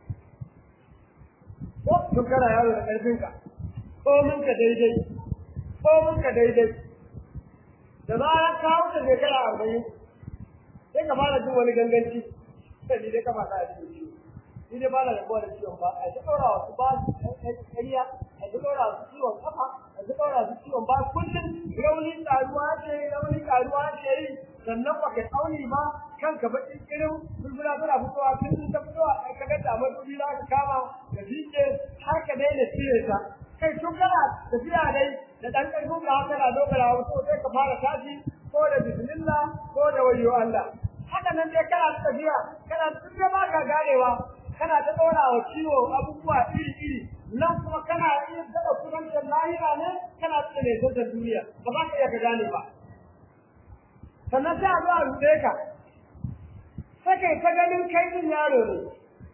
ko tun kana yaro da karfinka ko mun ka daidai ko mun ka daidai da zarar ka wuce shekara arba'in sai ka fara jin wani ganganci sai ni dai ka fata a cikin ciwo ni dai ba na rabuwa da ciwon ba a ta ɗora wasu ba ƙarya a ta ɗora wasu ciwon kafa a ta ɗora wasu ciwon ba kullum rauni ƙaruwa ce rauni ƙaruwa ce yi sannan ba ka tsauni ba kanka baƙin irin bulbula tana fitowa tun ta fitowa ka ga damar dubi za ka kama ka fice har ka daina cire ta kai tun kana tafiya dai da ɗan ƙarfin ka haka na dogara wasu sai ka fara tashi ko da bismillah ko da wayo Allah haka nan dai kana tafiya kana tafiya ba ka ganewa kana ta ɗora wa ciwo abubuwa iri-iri nan kuma kana iya taɓa kudancin lahira ne kana tsaye ne tattar duniya ba za ka iya ka gane ba sannan sai a zo a ruɗe ka sai kai ta ganin kai din yaro ne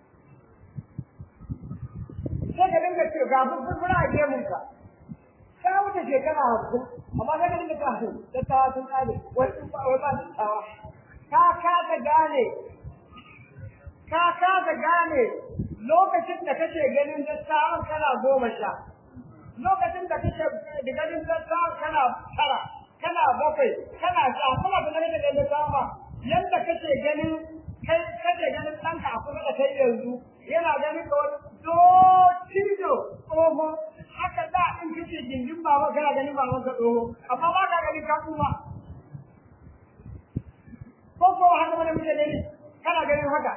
sai ka dinga ce ga furfura a gemunka ka wuce shekara hamsin amma sai ka dinga ta hamsin dattawa sun ƙare wai wai ba dattawa ka kasa gane ka kasa gane lokacin da kake ganin dattawan kana goma sha lokacin da kake da ganin dattawan kana tara kana bakwai kana sha kuma da ganin da dattawan ba yanda kake ganin kai kake ganin ɗanka a kusa da kai yanzu yana ganin ka wani docido tsoho haka da in kace gindin baba kana ganin baban ka tsoho amma ba ka ganin ka kuma ko ko haka mana mutane ne kana ganin haka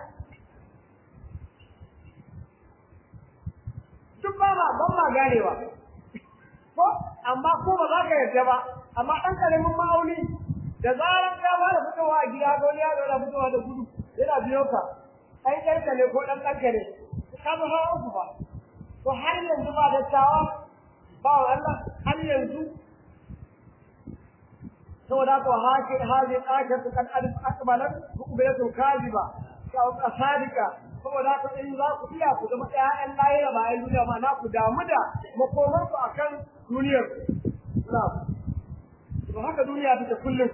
duk ba ma ban ma ganewa ko amma ko ba za ka yarda ba amma ɗan ƙaramin ma'auni da zarar ka fara fitowa a gida ko ya zo da fitowa da gudu yana biyo ka ai ɗanka ne ko ɗan ɗanka ne ka zo hawa uku ba to har yanzu ba dattawa ba wa Allah har yanzu saboda haka hake hazi akatu kan alif akbalat muqbilatu kaziba ka sadika saboda haka in za ku iya ku zama ƴaƴan lahira ba ƴan duniya ma na ku damu da makomar ku akan duniyar na to haka duniya take kullum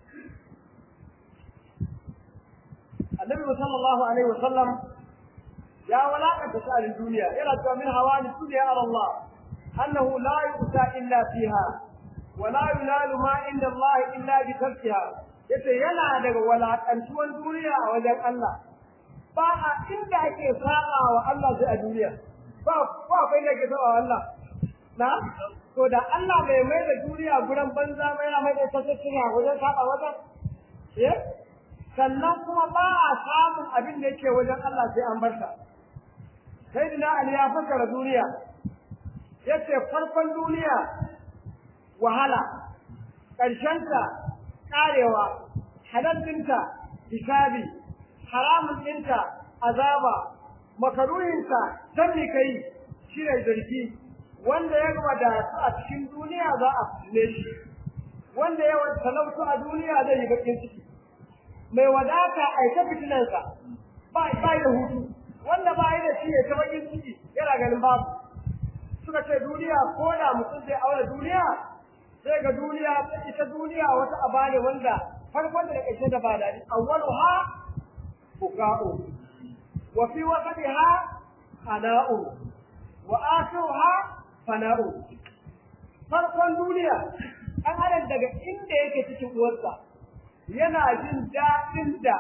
annabi sallallahu alaihi wasallam ya walakanta sha'anin duniya yana cewa min hawani dunya ala Allah annahu la yu'ta illa fiha wa la yunalu ma inda Allah illa bi tarkiha yace yana daga walakantuwan duniya a wajen Allah ba a inda ake sa'a wa Allah sai a duniya ba ba akwai da ke sa'a wa Allah na to da Allah bai mai da duniya guran banza mai yana mai da tasiri wajen saba wajen eh sannan kuma ba a samun abin da yake wajen Allah sai an barka sai dina Ali ya fassara duniya yace farkon duniya wahala ƙarshenta ƙarewa halal ɗinta hisabi haramun ɗinta azaba makaruhinta sanni kai shi ne zargi wanda ya wadatu a cikin duniya za a fitile shi wanda ya talautu a duniya zai yi bakin ciki mai wadata a ta fitinansa ba ba da hutu wanda ba yi da shi ya ta bakin ciki yana ganin babu suka ce duniya ko da mutum zai aure duniya sai ga duniya ita duniya wata aba ne wanda farkon da ƙarshe da ba daɗi awwaluha fuka'u wa fi wasatiha ana'u wa akhiruha fana'u farkon duniya an adam daga inda yake cikin uwarsa yana jin daɗin da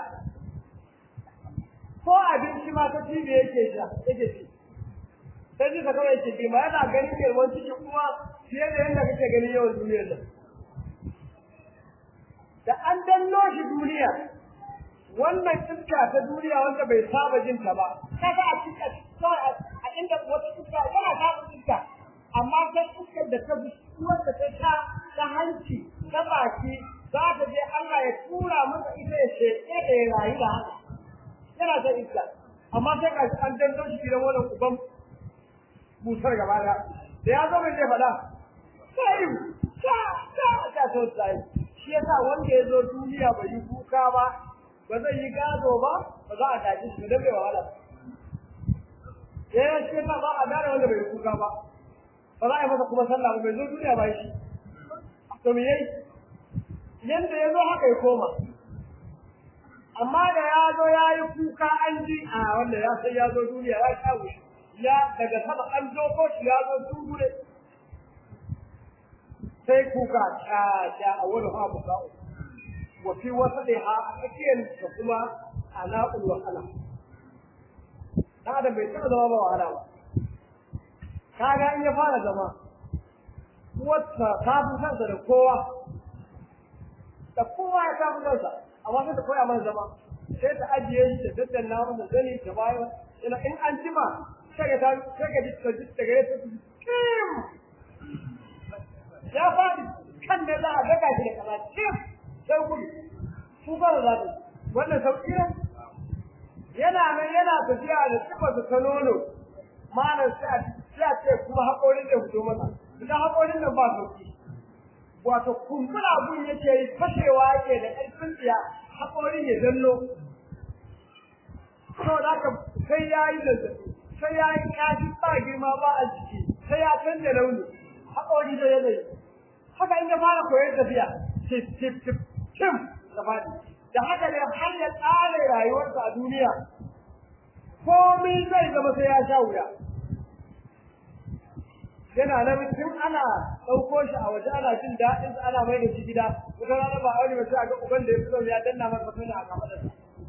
ko abinci ma ta cibi yake sha yake ci sai ji ka kawai ciki ma yana ganin yalwan cikin kuma fiye da yadda kake gani yawan duniyar nan da an danno shi duniya wannan iska ta duniya wanda bai saba jin ta ba kaga a cikin a inda wata iska yana saba iska amma sai iskar da ta wanda ta sha ta hanci ta baki za ta je Allah ya tura masa ita ya sheke da ya rayu da haka yana ta iska amma sai ka an danno shi gidan wannan uban busar gaba da da ya zo mai zai faɗa sai ta ta ta to sai shi yasa wanda ya zo duniya bai yi kuka ba ba zai yi gado ba ba za a tashi shi da bai wahala eh shi yasa ba a gane wanda bai yi kuka ba ba za a yi masa kuma sallah ba bai zo duniya ba shi to me yayi yanda ya zo haka ya koma amma da ya zo ya yi kuka an ji a wanda ya sai ya zo duniya ya sha wuce ya daga sama an zo ko shi ya zo dungure sai kuka ta ta a wani ha buka wa fi wasaliha a tsakiyar da kuma alaqul wahala da da bai taɓa zama ba wahala ba kaga in ya fara zama wata ta fi kansa da kowa da kowa ya ta fi kansa amma sai ta koya mana zama sai ta ajiye shi ta daddanna masa zani ta bayan ina in an jima sai ta sai ka ji ta ji ta gare ta kim ya faɗi kan da za a daga shi da kaza kim sai gudu su fara za ta wannan sauƙi ne yana nan yana tafiya da sifarsa ta nono malam sai a sai a ce kuma haƙorin da fito masa idan haƙorin nan ba sauƙi wato kumbura abun yake yi fashewa yake da ƙarfin tsiya haƙorin ya dallo saboda haka sai ya yi zazzaɓi sai ya yi kashi ba girma ba a jiki sai ya canza launi haƙori da yanayi haka in ya fara koyar tafiya tip tip tip tim da faɗi da haka ne har ya tsare rayuwarsa a duniya komai zai zama sai ya sha wuya yana nan tun ana ɗauko shi a waje ana jin daɗin ana mai da shi gida wata rana ba aure ba sai a ga uban da ya fito ya danna masa mutum a kafaɗarsa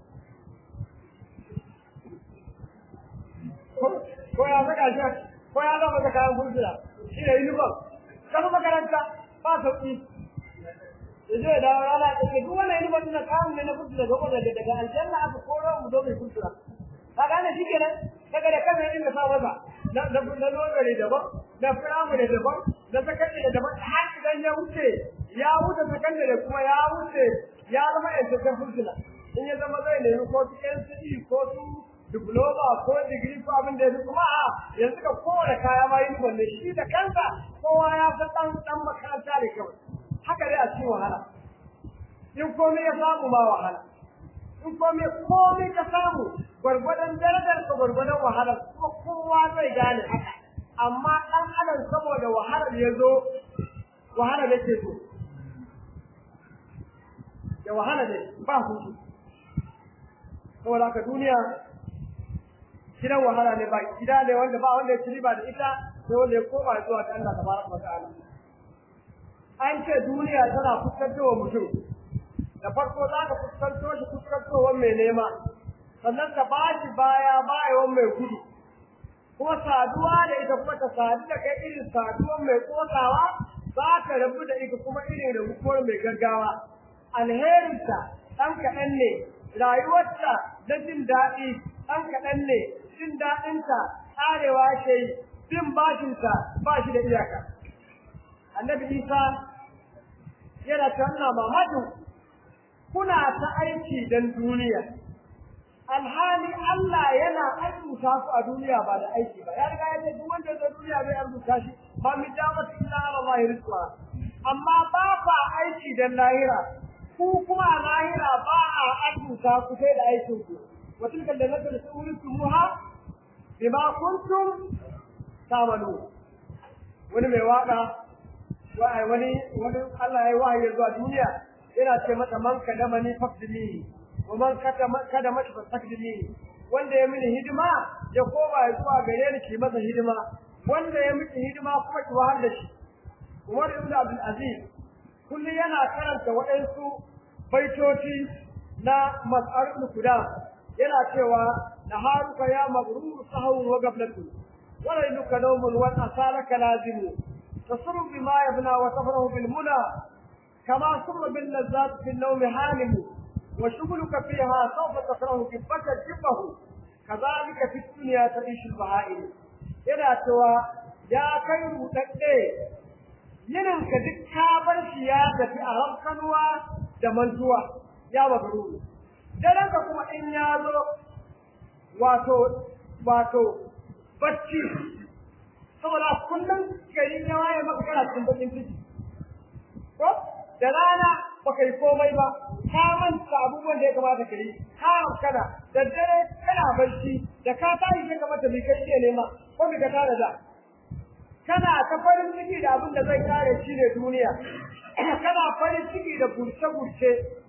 ko ya saka shi ko ya zama da kayan fursuna shi ne uniform kafa makaranta ba sauƙi ya zai dawo rana ya ce duk wannan uniform na kayan ne na fursuna ga daga daga aljanna aka koro mu zo mai fursuna ka gane shi kenan daga da kan inda sa masa na na na logare daban na firamare daban na sakandare daban har idan ya wuce ya wuce sakandare kuma ya wuce ya zama yantaccen fursuna in ya zama zai nemi ko su NCE ko su diploma ko digiri ko abin da ya kuma a yanzu ka kowane kaya ma yin wanne shi da kansa kowa ya san dan dan makaranta da kawai haka dai a cikin wahala in komai ya samu ma wahala in komai komai ka samu gwargwadon darajar ka gwargwadon wahalar kuma kowa zai gane haka amma dan adam saboda wahalar ya zo wahalar yake so ya wahala ne ba hutu saboda haka duniya gidan wahala ne ba gida ne wanda ba wanda ya ci riba da ita sai wanda ya koma zuwa ga Allah tabaraka wa ta'ala an ce duniya tana fuskantowa mutum da farko za ka fuskanto shi fuskantowar mai nema sannan ka ba shi baya bayawan mai gudu kuma saduwa da ita kuma ta sadu da kai irin saduwar mai kosawa za ka rabu da ita kuma irin rabuwar mai gaggawa alherinta ɗan kaɗan ne rayuwarta na jin daɗi ɗan kaɗan ne jin daɗinta ƙarewa ke yi bin bashinta ba shi da iyaka annabi isa yana ta nuna mamakin kuna ta aiki don duniya alhali Allah yana arzuta su a duniya ba da aiki ba ya riga ya ce duk wanda ya zo duniya zai arzuta shi ba mi dama illa ala Allah rizqa amma ba fa aiki don lahira ku kuma a lahira ba a arzuta ku sai da aikin ku wa tilka allati turitumuha bima kuntum ta'malu wani mai waka wani wani Allah ya yi wahayi zuwa duniya yana ce mata man kadama ni faqdini wa man kada mata faqdini wanda ya mini hidima ya koma zuwa gare ni ki masa hidima wanda ya miki hidima kuma ki wahar da shi Umar ibn Abdul Aziz kulli yana karanta waɗansu baitoci na mas'ar ibn Qudam yana cewa naharuka ya mabrur sahwu wa gablatu wa lailuka nawmun wa asalaka lazimu تصر بما يبنى وتفرح بالمنى كما سر باللذات في النوم حالم وشغلك فيها سوف تكره كبك جبه كذلك في الدنيا تعيش البهائم yana cewa ya kai rudadde yinin ka duk ka bar shi ya tafi a rankanuwa da mantuwa ya mabruru daren ka kuma in ya zo wato wato bacci saboda kullum gari na waye maka kana cikin bakin ciki ko da rana baka yi komai ba ka manta abubuwan da ya kamata ka yi ka kana da dare kana barci da ka tashi sai ka mata mai kai iya nema ko mai ka tare da kana ta farin ciki da abin da zai kare shi ne duniya kana farin ciki da gurce-gurce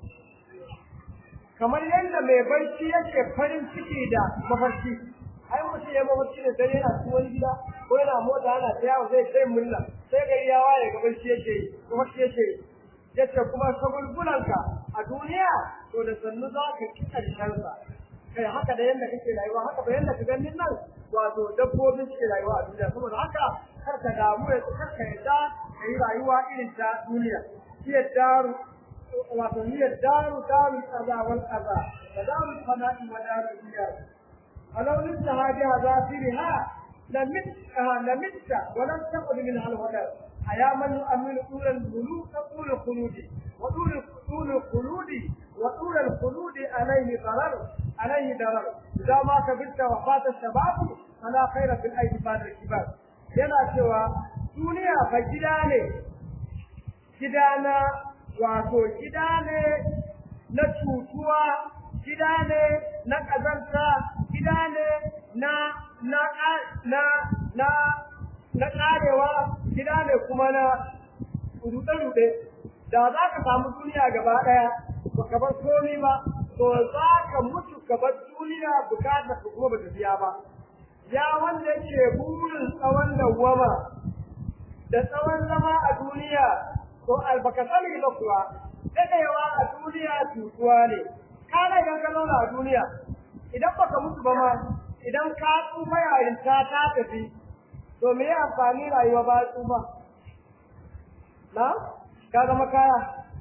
kamar yadda mai barci yake farin ciki da mafarki ai mutum ya mafarki da dare yana cikin wani gida ko yana mota ana ta yawo zai kai murna sai gari ya waye ga barci yake yi mafarki yake yi yace kuma sabulbulanka a duniya to da sannu za ka ki karshensa kai haka da yadda kake rayuwa haka ba yadda ka ganin nan wato dabbobin suke rayuwa a duniya saboda haka kar ka damu ya kar ka yadda ka yi rayuwa irin ta duniya iya daru wato iya daru daru kaza wal kaza da daru fana'i wa daru duniya alau lissa hadiha zafiriha لمت لمت ولم تقل منها الودر أيا من يؤمن طول الخلود طول الخلود وطول طول الخلود وطول الخلود عليه ضرر عليه ضرر إذا ما كبرت وفات الشباب فلا خير في الأيدي بعد الكبار yana cewa duniya fa gida ne gida na wato gida ne na cutuwa gida ne na ƙazanta gida ne na na na na na karewa gida ne kuma na rude-rude da za ka samu duniya gaba ɗaya ba ka bar komi ba to za ka mutu ka bar duniya bukatar ka kuma ba ta biya ba ya wanda yake burin tsawon dawwama da tsawon zama a duniya to albaka sani ba kuwa daɗewa a duniya cutuwa ne kana idan ka zauna a duniya idan baka mutu ba ma idan ka tsufa yayin ta ta tafi to me ya amfani rayuwa ba tsufa na ka zama kaya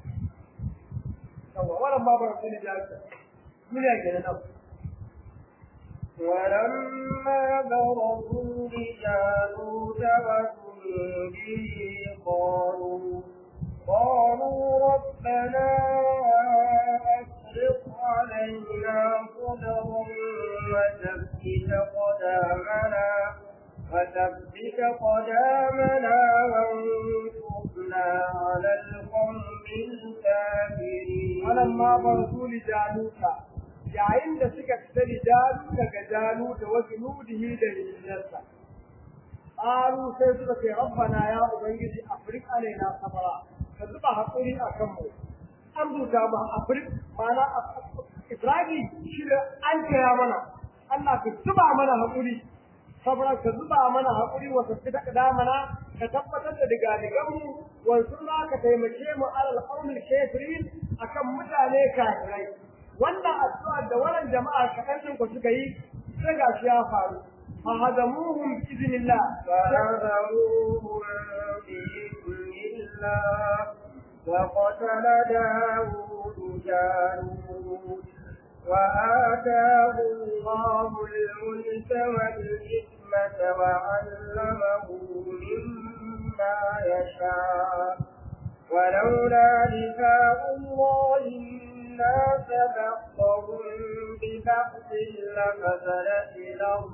yawa wannan ma ba su ne da duniya ke nan ولما برزوا لجالوت وجنوده قالوا قالوا ربنا أفرغ علينا وثبت قدامنا وانصرنا على القوم الكافرين فلما برزوا لجالوت yayin da suka fita jalu daga jalu da wasu nudihi da rijinarsa ƙaru sai suka ce rabbana ya ubangiji afrik alaina sabara ka zuba haƙuri a kanmu an rubuta ba afrik mana ibrahim shi da an kira mana Allah ka zuba mana haƙuri sabara ka zuba mana haƙuri wa tafi da kadamana ka tabbatar da diga diganmu wa sunna ka taimake mu alal qawmil kafirin akan mutane kafirai wannan addu'a da wannan jama'a kaɗan ɗin ku suka yi sai ga shi ya faru fa hadamuhum bi iznillah فهزموهم بإذن الله وقتل داود جالوت وآتاه الله الملك والحكمة وعلمه مما يشاء ولولا دفاع الله الناس بعضهم ببعض لفسدت الأرض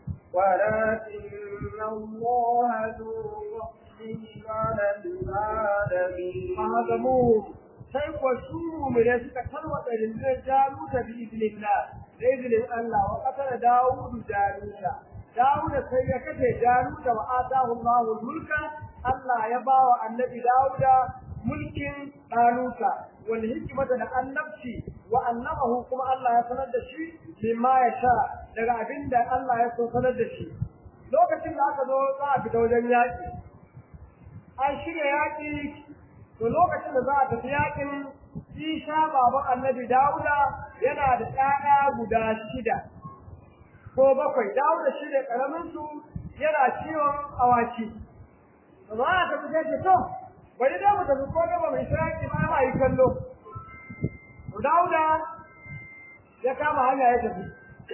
ولكن الله ذو فضل على العالمين فهزموهم sai kuwa su mumine suka tarwata rinjin jaluta bi iznillah da izinin Allah wa qatala Dawudu jaluta Dawuda sai ya kace jaluta wa atahu Allahu mulka Allah ya bawa annabi Dawuda mulkin Daluta wal hikmata da annabci wa annamahu kuma Allah ya sanar da shi mimma ya sha daga abinda Allah ya so sanar da shi lokacin da aka zo za a fita wajen yaƙi an shirya yaƙi to lokacin da za a tafi yaƙin Isa baban annabi Dawuda yana da ƴaƴa guda shida ko bakwai Dawuda shi ne ƙaramin su yana ciwon awaki to za a tafi sai ce to bari da mu tafi ko da ba mai shiraki ba ma yi kallo to Dawuda ya kama hanya ya tafi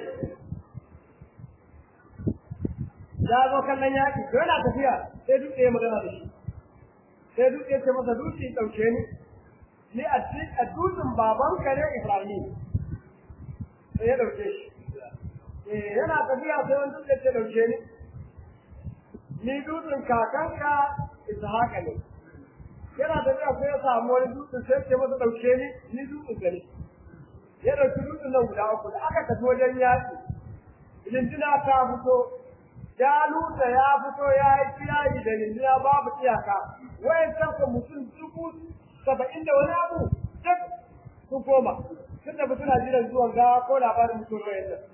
ya zo kallon yaƙi to yana tafiya sai duk ya magana da shi sai duk ya ce masa dutse ɗauke ni ni a a dutsen baban kare Ibrahim sai ya ɗauke shi eh yana tafiya sai wani dutse ce ɗauke ni ni dutsen kakanka Ishaqa ne yana tafiya sai ya samu wani dutsen sai ce masa ɗauke ni ni dutsen gari ya ɗauki dutsen nan guda uku da aka tafi wajen yaƙi lindina ta fito Jaluta ya fito ya yi kirayi da rindina babu iyaka, wayan kanka mutum dubu saba'in da wani abu duk su koma, tun da suna jiran zuwan gawa ko labarin mutum wayan nan.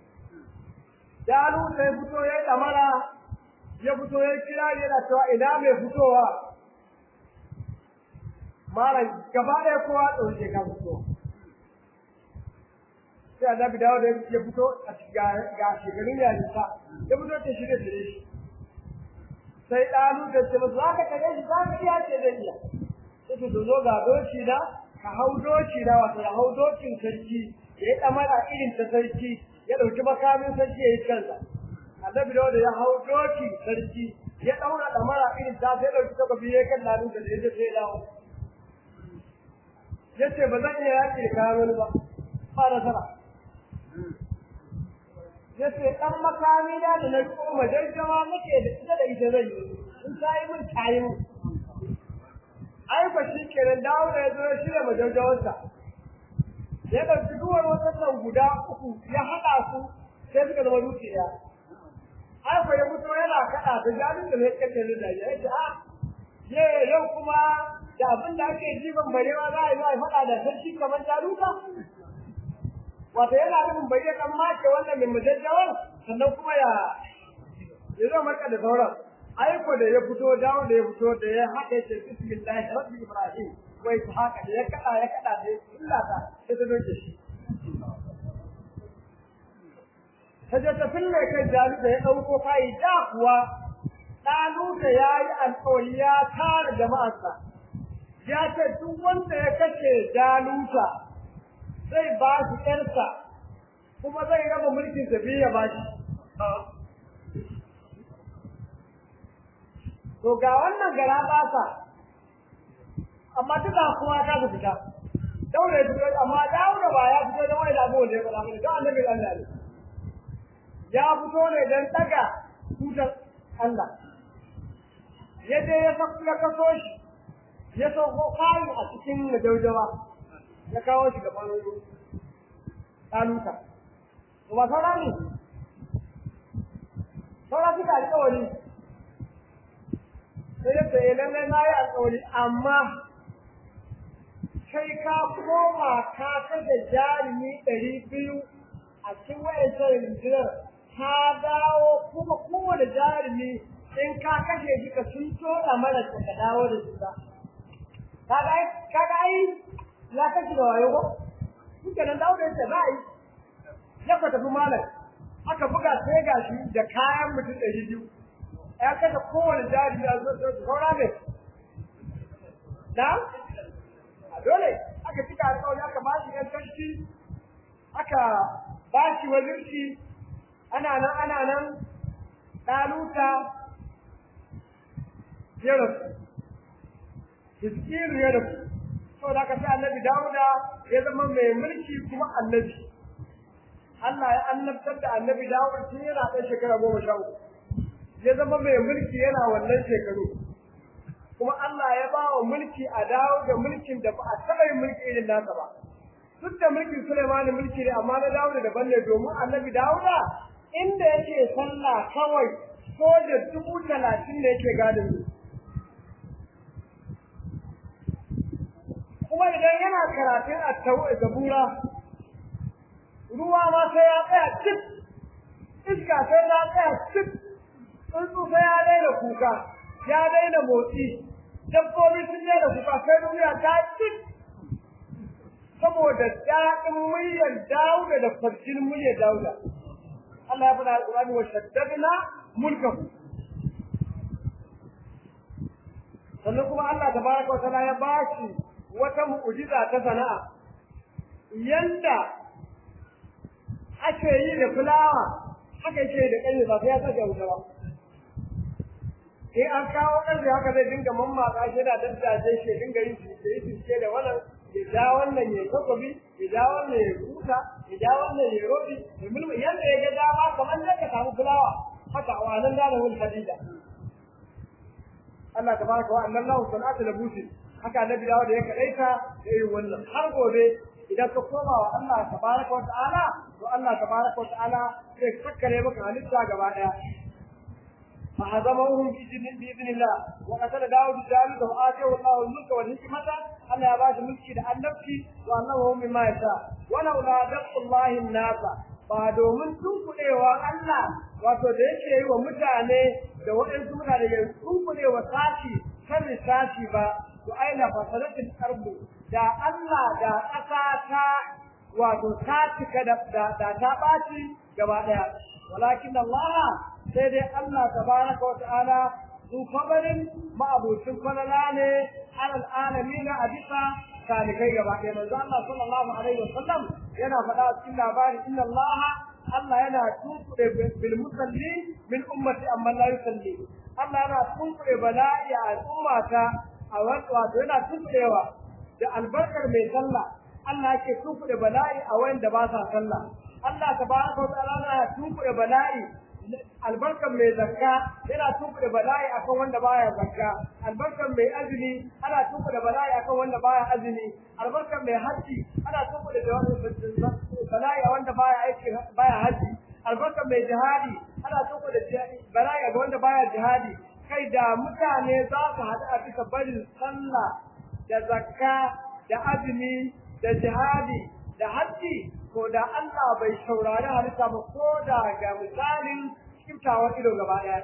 Jaluta ya fito ya yi ɗamara, ya fito ya yi kirayi yana cewa ina mai fitowa. Mara gaba ɗaya kowa ɗauke ka fito. sai annabi dawo da ya fito a ga shekarun yarinta ya fito ta shirya shirye shi sai ɗanu da ce masu zaka kare shi zaka iya ce zai iya sai su zo ga doki na ka hau doki na wato ya hau dokin sarki ya yi ɗamara irin ta sarki ya ɗauki makamin sarki ya yi kansa annabi dawo da ya hau doki sarki ya ɗaura ɗamara irin ta sai ɗauki takwabi ya kan ɗanu da ya je sai ya dawo ya ce ba zan iya yaƙi da kayan wani ba ba nasara yace dan makami da da na koma jarjawa nake da ita da ita zai yi in sai mun tayi mu ai fa shi kenan dawo da yazo shi da majarjawarsa ya da duwar wannan guda uku ya hada su sai suka zama dukiya ai fa ya mutu yana kada da jalin da ne kace da ya ce a ye yau kuma da abin da ake jiban barewa za a yi a faɗa da sarki kamar jaluka wato yana nufin bai ya kan mace wannan mai mujajjawar sannan kuma ya ya zo marka da sauran aiko da ya fito dawo da ya fito da ya haɗe ce bismillah rabbi ibrahim wai ta haka da ya kada ya kada da illa ta sai ta doke shi ta je ta fille kai jalu da ya ɗauko fayi da kuwa ɗaluta ya yi alƙawari ya tara jama'arsa ya ce duk wanda ya kashe jaluta zai ba shi ƴarsa kuma zai raba mulkin tafi ya ba shi. To ga wannan gara basa, amma duka kuma ta su fita. Daura ya fito, amma daura ba ya fito don wani damuwa da ya faɗa mana, don annabi Allah ne. Ya fito ne don ɗaga tutar Allah ya je ya kaso shi ya sauko kayan a cikin majaujawa ya kawo shi gaban ɗaluka ba saura ne saura suka alƙawari sai ya ce lallai na yi alƙawari amma kai ka koma ka kashe jarumi ɗari biyu a cikin wayancan rundunar ka dawo kuma kowane jarumi in ka kashe shi ka sun toɗa mana ka dawo da su ba kaga ai ya kashe da wayo ko kuka nan dawo da yadda za a yi ya ka tafi malam aka buga sai ga shi da kayan mutum ɗari biyu ya kashe kowane jarumi a zuwa zuwa saura ne na dole aka cika alƙawari aka ba shi gantarki aka ba shi wazirci ana nan ana nan ɗaluta ya rasu hiskiru ya rasu sau da aka sai annabi dawuda ya zama mai mulki kuma annabi Allah ya annabtar da annabi dawuda tun yana ɗan shekara goma sha uku ya zama mai mulki yana wannan shekaru kuma Allah ya ba wa mulki a dawo da mulkin da ba a taɓa yin mulki irin nasa ba. Duk da mulkin Suleiman mulki ne amma na dawo da daban ne domin annabi Dawuda inda yake sallah kawai soja dubu talatin ne yake gadin su. Kuma idan yana karatun a zabura ruwa ma sai ya tsaya cik iska sai ya tsaya cik tsuntsu sai ya daina kuka ya daina motsi dabbobi sun daina kuka sai duniya ta cik saboda daɗin muryar dauda da farjin muryar dauda Allah ya faɗa alƙur'ani wa shaddadna mulkahu sannan kuma Allah tabaraka wa ta'ala ya bashi wata mu'jiza ta sana'a yanda ake yi da fulawa haka yake da ƙarfe ba sai ya saka wuta ba in an kawo ƙarfe haka zai dinga mammatsa shi da daddace shi dinga yin fice da wannan ya ja wannan ya takobi ya ja wannan ya kusa ya ja wannan ya rodi ya mulmu yanda ya ga dama kamar da ka samu fulawa haka a wannan da wani hadida Allah tabaraka wa annan lahu sanatu labusi haka annabi dawo da ya kadaita da irin wannan har gobe idan ka koma wa Allah tabaraka wa ta'ala to Allah tabaraka wa ta'ala zai kakkare maka halitta gaba daya فهزموهم بإذن بإذن الله وقتل داود جالوت وآتيه الله الملك والحكمة أن يباش ملكي لأنفسه وأنه مما يشاء ولولا دفع الله الناس ba domin tunkuɗewa Allah wato da yake yi wa mutane da waɗansu mutane ya tunkuɗewa sashi kan sashi ba to aina fasalatin arbu da Allah da ƙasa ta wato ta cika da ta ɓaci gaba ɗaya walakin Allah sai dai Allah tabaraka wa ta'ala zu kabarin ma'abucin falala ne alal alamin a bisa talikai gaba ɗaya manzo Allah sallallahu alaihi wasallam yana faɗa cikin labarin inna Allah Allah yana tunkuɗe bil musalli min ummati amma la yusalli Allah yana tunkuɗe bala'i a al'ummata a wato yana tunkuɗewa da albarkar mai sallah Allah yake tunkuɗe bala'i a wanda ba sa sallah Allah tabaraka wa ta'ala yana tunkuɗe bala'i albarkan mai zakka yana tuku da bala'i akan wanda baya zakka albarkan mai azumi ana tuku da bala'i akan wanda baya azumi albarkan mai haji ana tuku da bala'i a wanda baya aiki baya haji albarkan mai jihadi ana tuku da bala'i a wanda baya jihadi kai da mutane za su haɗu a bisa barin sallah da zakka da azumi da jihadi da haji ko da Allah bai saurari halitta ba ko da ga misalin kiftawar ido gaba ɗaya.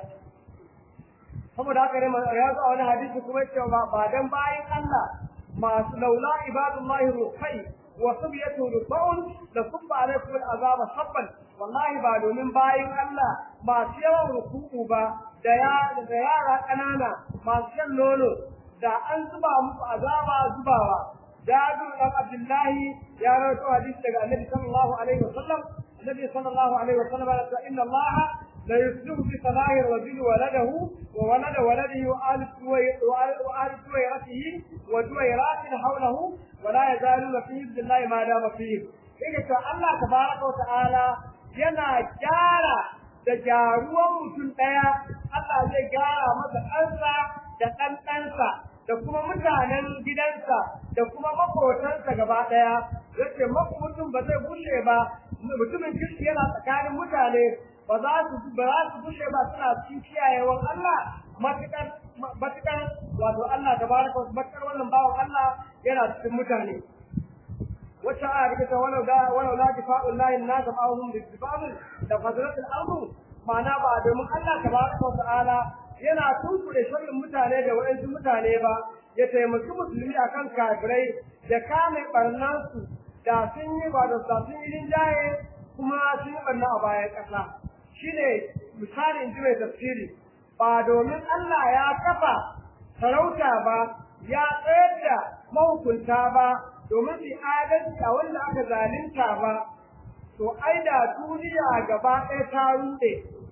Saboda haka ne ya zo a wani hadisi kuma ya ce ba dan bayan Allah masu laula ibadullahi rukai wa subiyatu rubaun da subba alaikum al'azaba sabban wallahi ba domin bayan Allah masu yawan ruku'u ba da ya da yara ƙanana masu shan nono da an zuba musu azaba zubawa جابر بن عبد الله يا رسول حديث daga النبي صلى الله عليه وسلم النبي صلى الله عليه وسلم قال ان الله لا يسلم بصلاح الرجل ولده وولد ولده وآل وآل سويرته وجويرات حوله ولا يزالون في عبد الله ما دام فيه إذا الله تبارك وتعالى yana gyara da gyaruwan mutum ɗaya Allah zai gyara masa ɗansa da ɗan ɗansa da kuma mutanen gidansa da kuma makotansa gaba ɗaya yace mutum ba zai bushe ba mutumin kirki yana tsakanin mutane ba za su ba za su bushe ba suna cikin kiyayewan Allah matukar matukar wato Allah tabaraka wa matukar wannan bawan Allah yana cikin mutane wacce a rike ta walau da walau la difa'u llahi an-nas ma'ahum bi difa'il da fadlat al-ard ma'ana ba domin Allah tabaraka wa ta'ala yana tunkure sharrin mutane da waɗansu mutane ba ya taimaki musulmi akan kafirai da kame barnansu da sun yi ba da sun yi rinjaye kuma sun yi barna a bayan ƙasa shine misali in ji mai tafsiri ba domin Allah ya kafa sarauta ba ya tsayar da mahukunta ba domin su adalci a wanda aka zalunta ba to ai da duniya gaba ɗaya ta ruɗe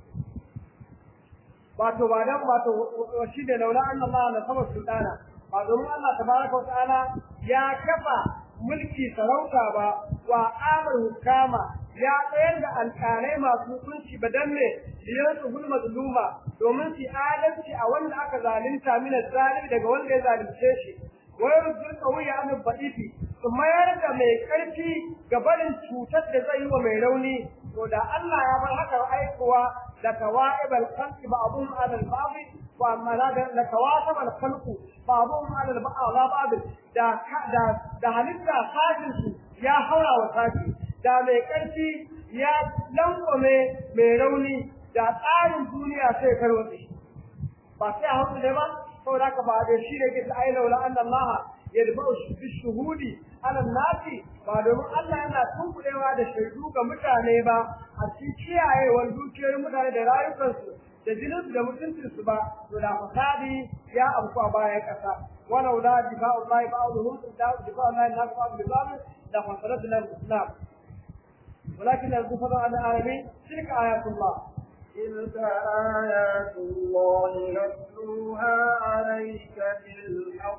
wato ba dan wato shi da laula Allah na sama sultana ba domin Allah tabaraka wa ta'ala ya kafa mulki sarauta ba wa amar hukama ya tsayar da alƙalai masu hukunci ba dan ne biyar su hulma zuluma domin su adalci a wanda aka zalunta min zalimi daga wanda ya zalunce shi wai rujul qawiya an badifi su mayar da mai karfi ga barin cutar da zai yi wa mai rauni to da Allah ya bar haka aikowa da kawaibal khalqi ba'dhum 'ala al-ba'd wa amma la da kawasab al-khalqu ba'dhum 'ala al-ba'd da da da halitta kafin su ya haura wa kafi da mai ƙarfi ya lankwame mai rauni da tsarin duniya sai karwace ba sai a hausa ne ba saboda haka ba da shi da ke ta aina wala anna Allah ya duba bi shuhudi ala nasi ba domin Allah yana tunkuɗewa da shaidu ga mutane ba a cikin kiyayewar dukiyoyin mutane da rayukansu da jininsu da mutuncinsu ba to da fasadi ya amku a bayan ƙasa walau la difa'u Allah ba'dhum difa'u Allah nas ba'd bi ba'd la fasadat al-islam ولكن الكفر على العالمين تلك آيات الله تلك آيات الله نتلوها عليك بالحق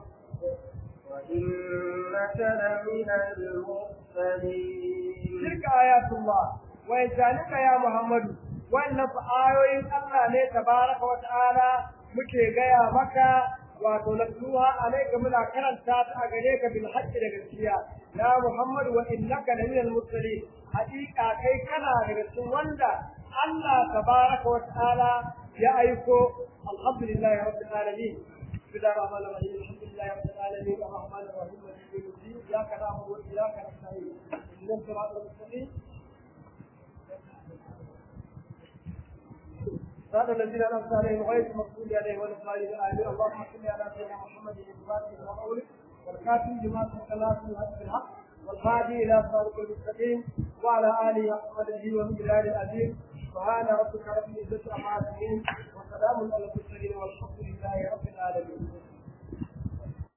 وإنك لمن المرسلين تلك آيات الله وإنسانك يا محمد وإن آيوين الله ne tabaraka wa ta'ala muke gaya maka wato natluha alayka muna karanta ta a gare ka bil haqqi da gaskiya ya muhammad wa innaka la minal mursalin haqiqa kai kana daga cikin wanda Allah tabaraka wa ta'ala ya aiko alhamdulillahi rabbil alamin بسم الله الرحمن الرحيم الحمد لله رب العالمين الرحمن الرحيم مالك يوم الدين اياك نعبد واياك نستعين اهدنا الصراط المستقيم صراط الذين انعمت عليهم غير المغضوب عليهم ولا الضالين امين اللهم صل على سيدنا محمد الفاتح وقوله والكاتب لما سبق الله في الحق والهادي الى صراط المستقيم وعلى اله وصحبه ومن بلاد العزيز سبحان ربك رب العزه عما يصفون وسلام على المرسلين والحمد لله رب العالمين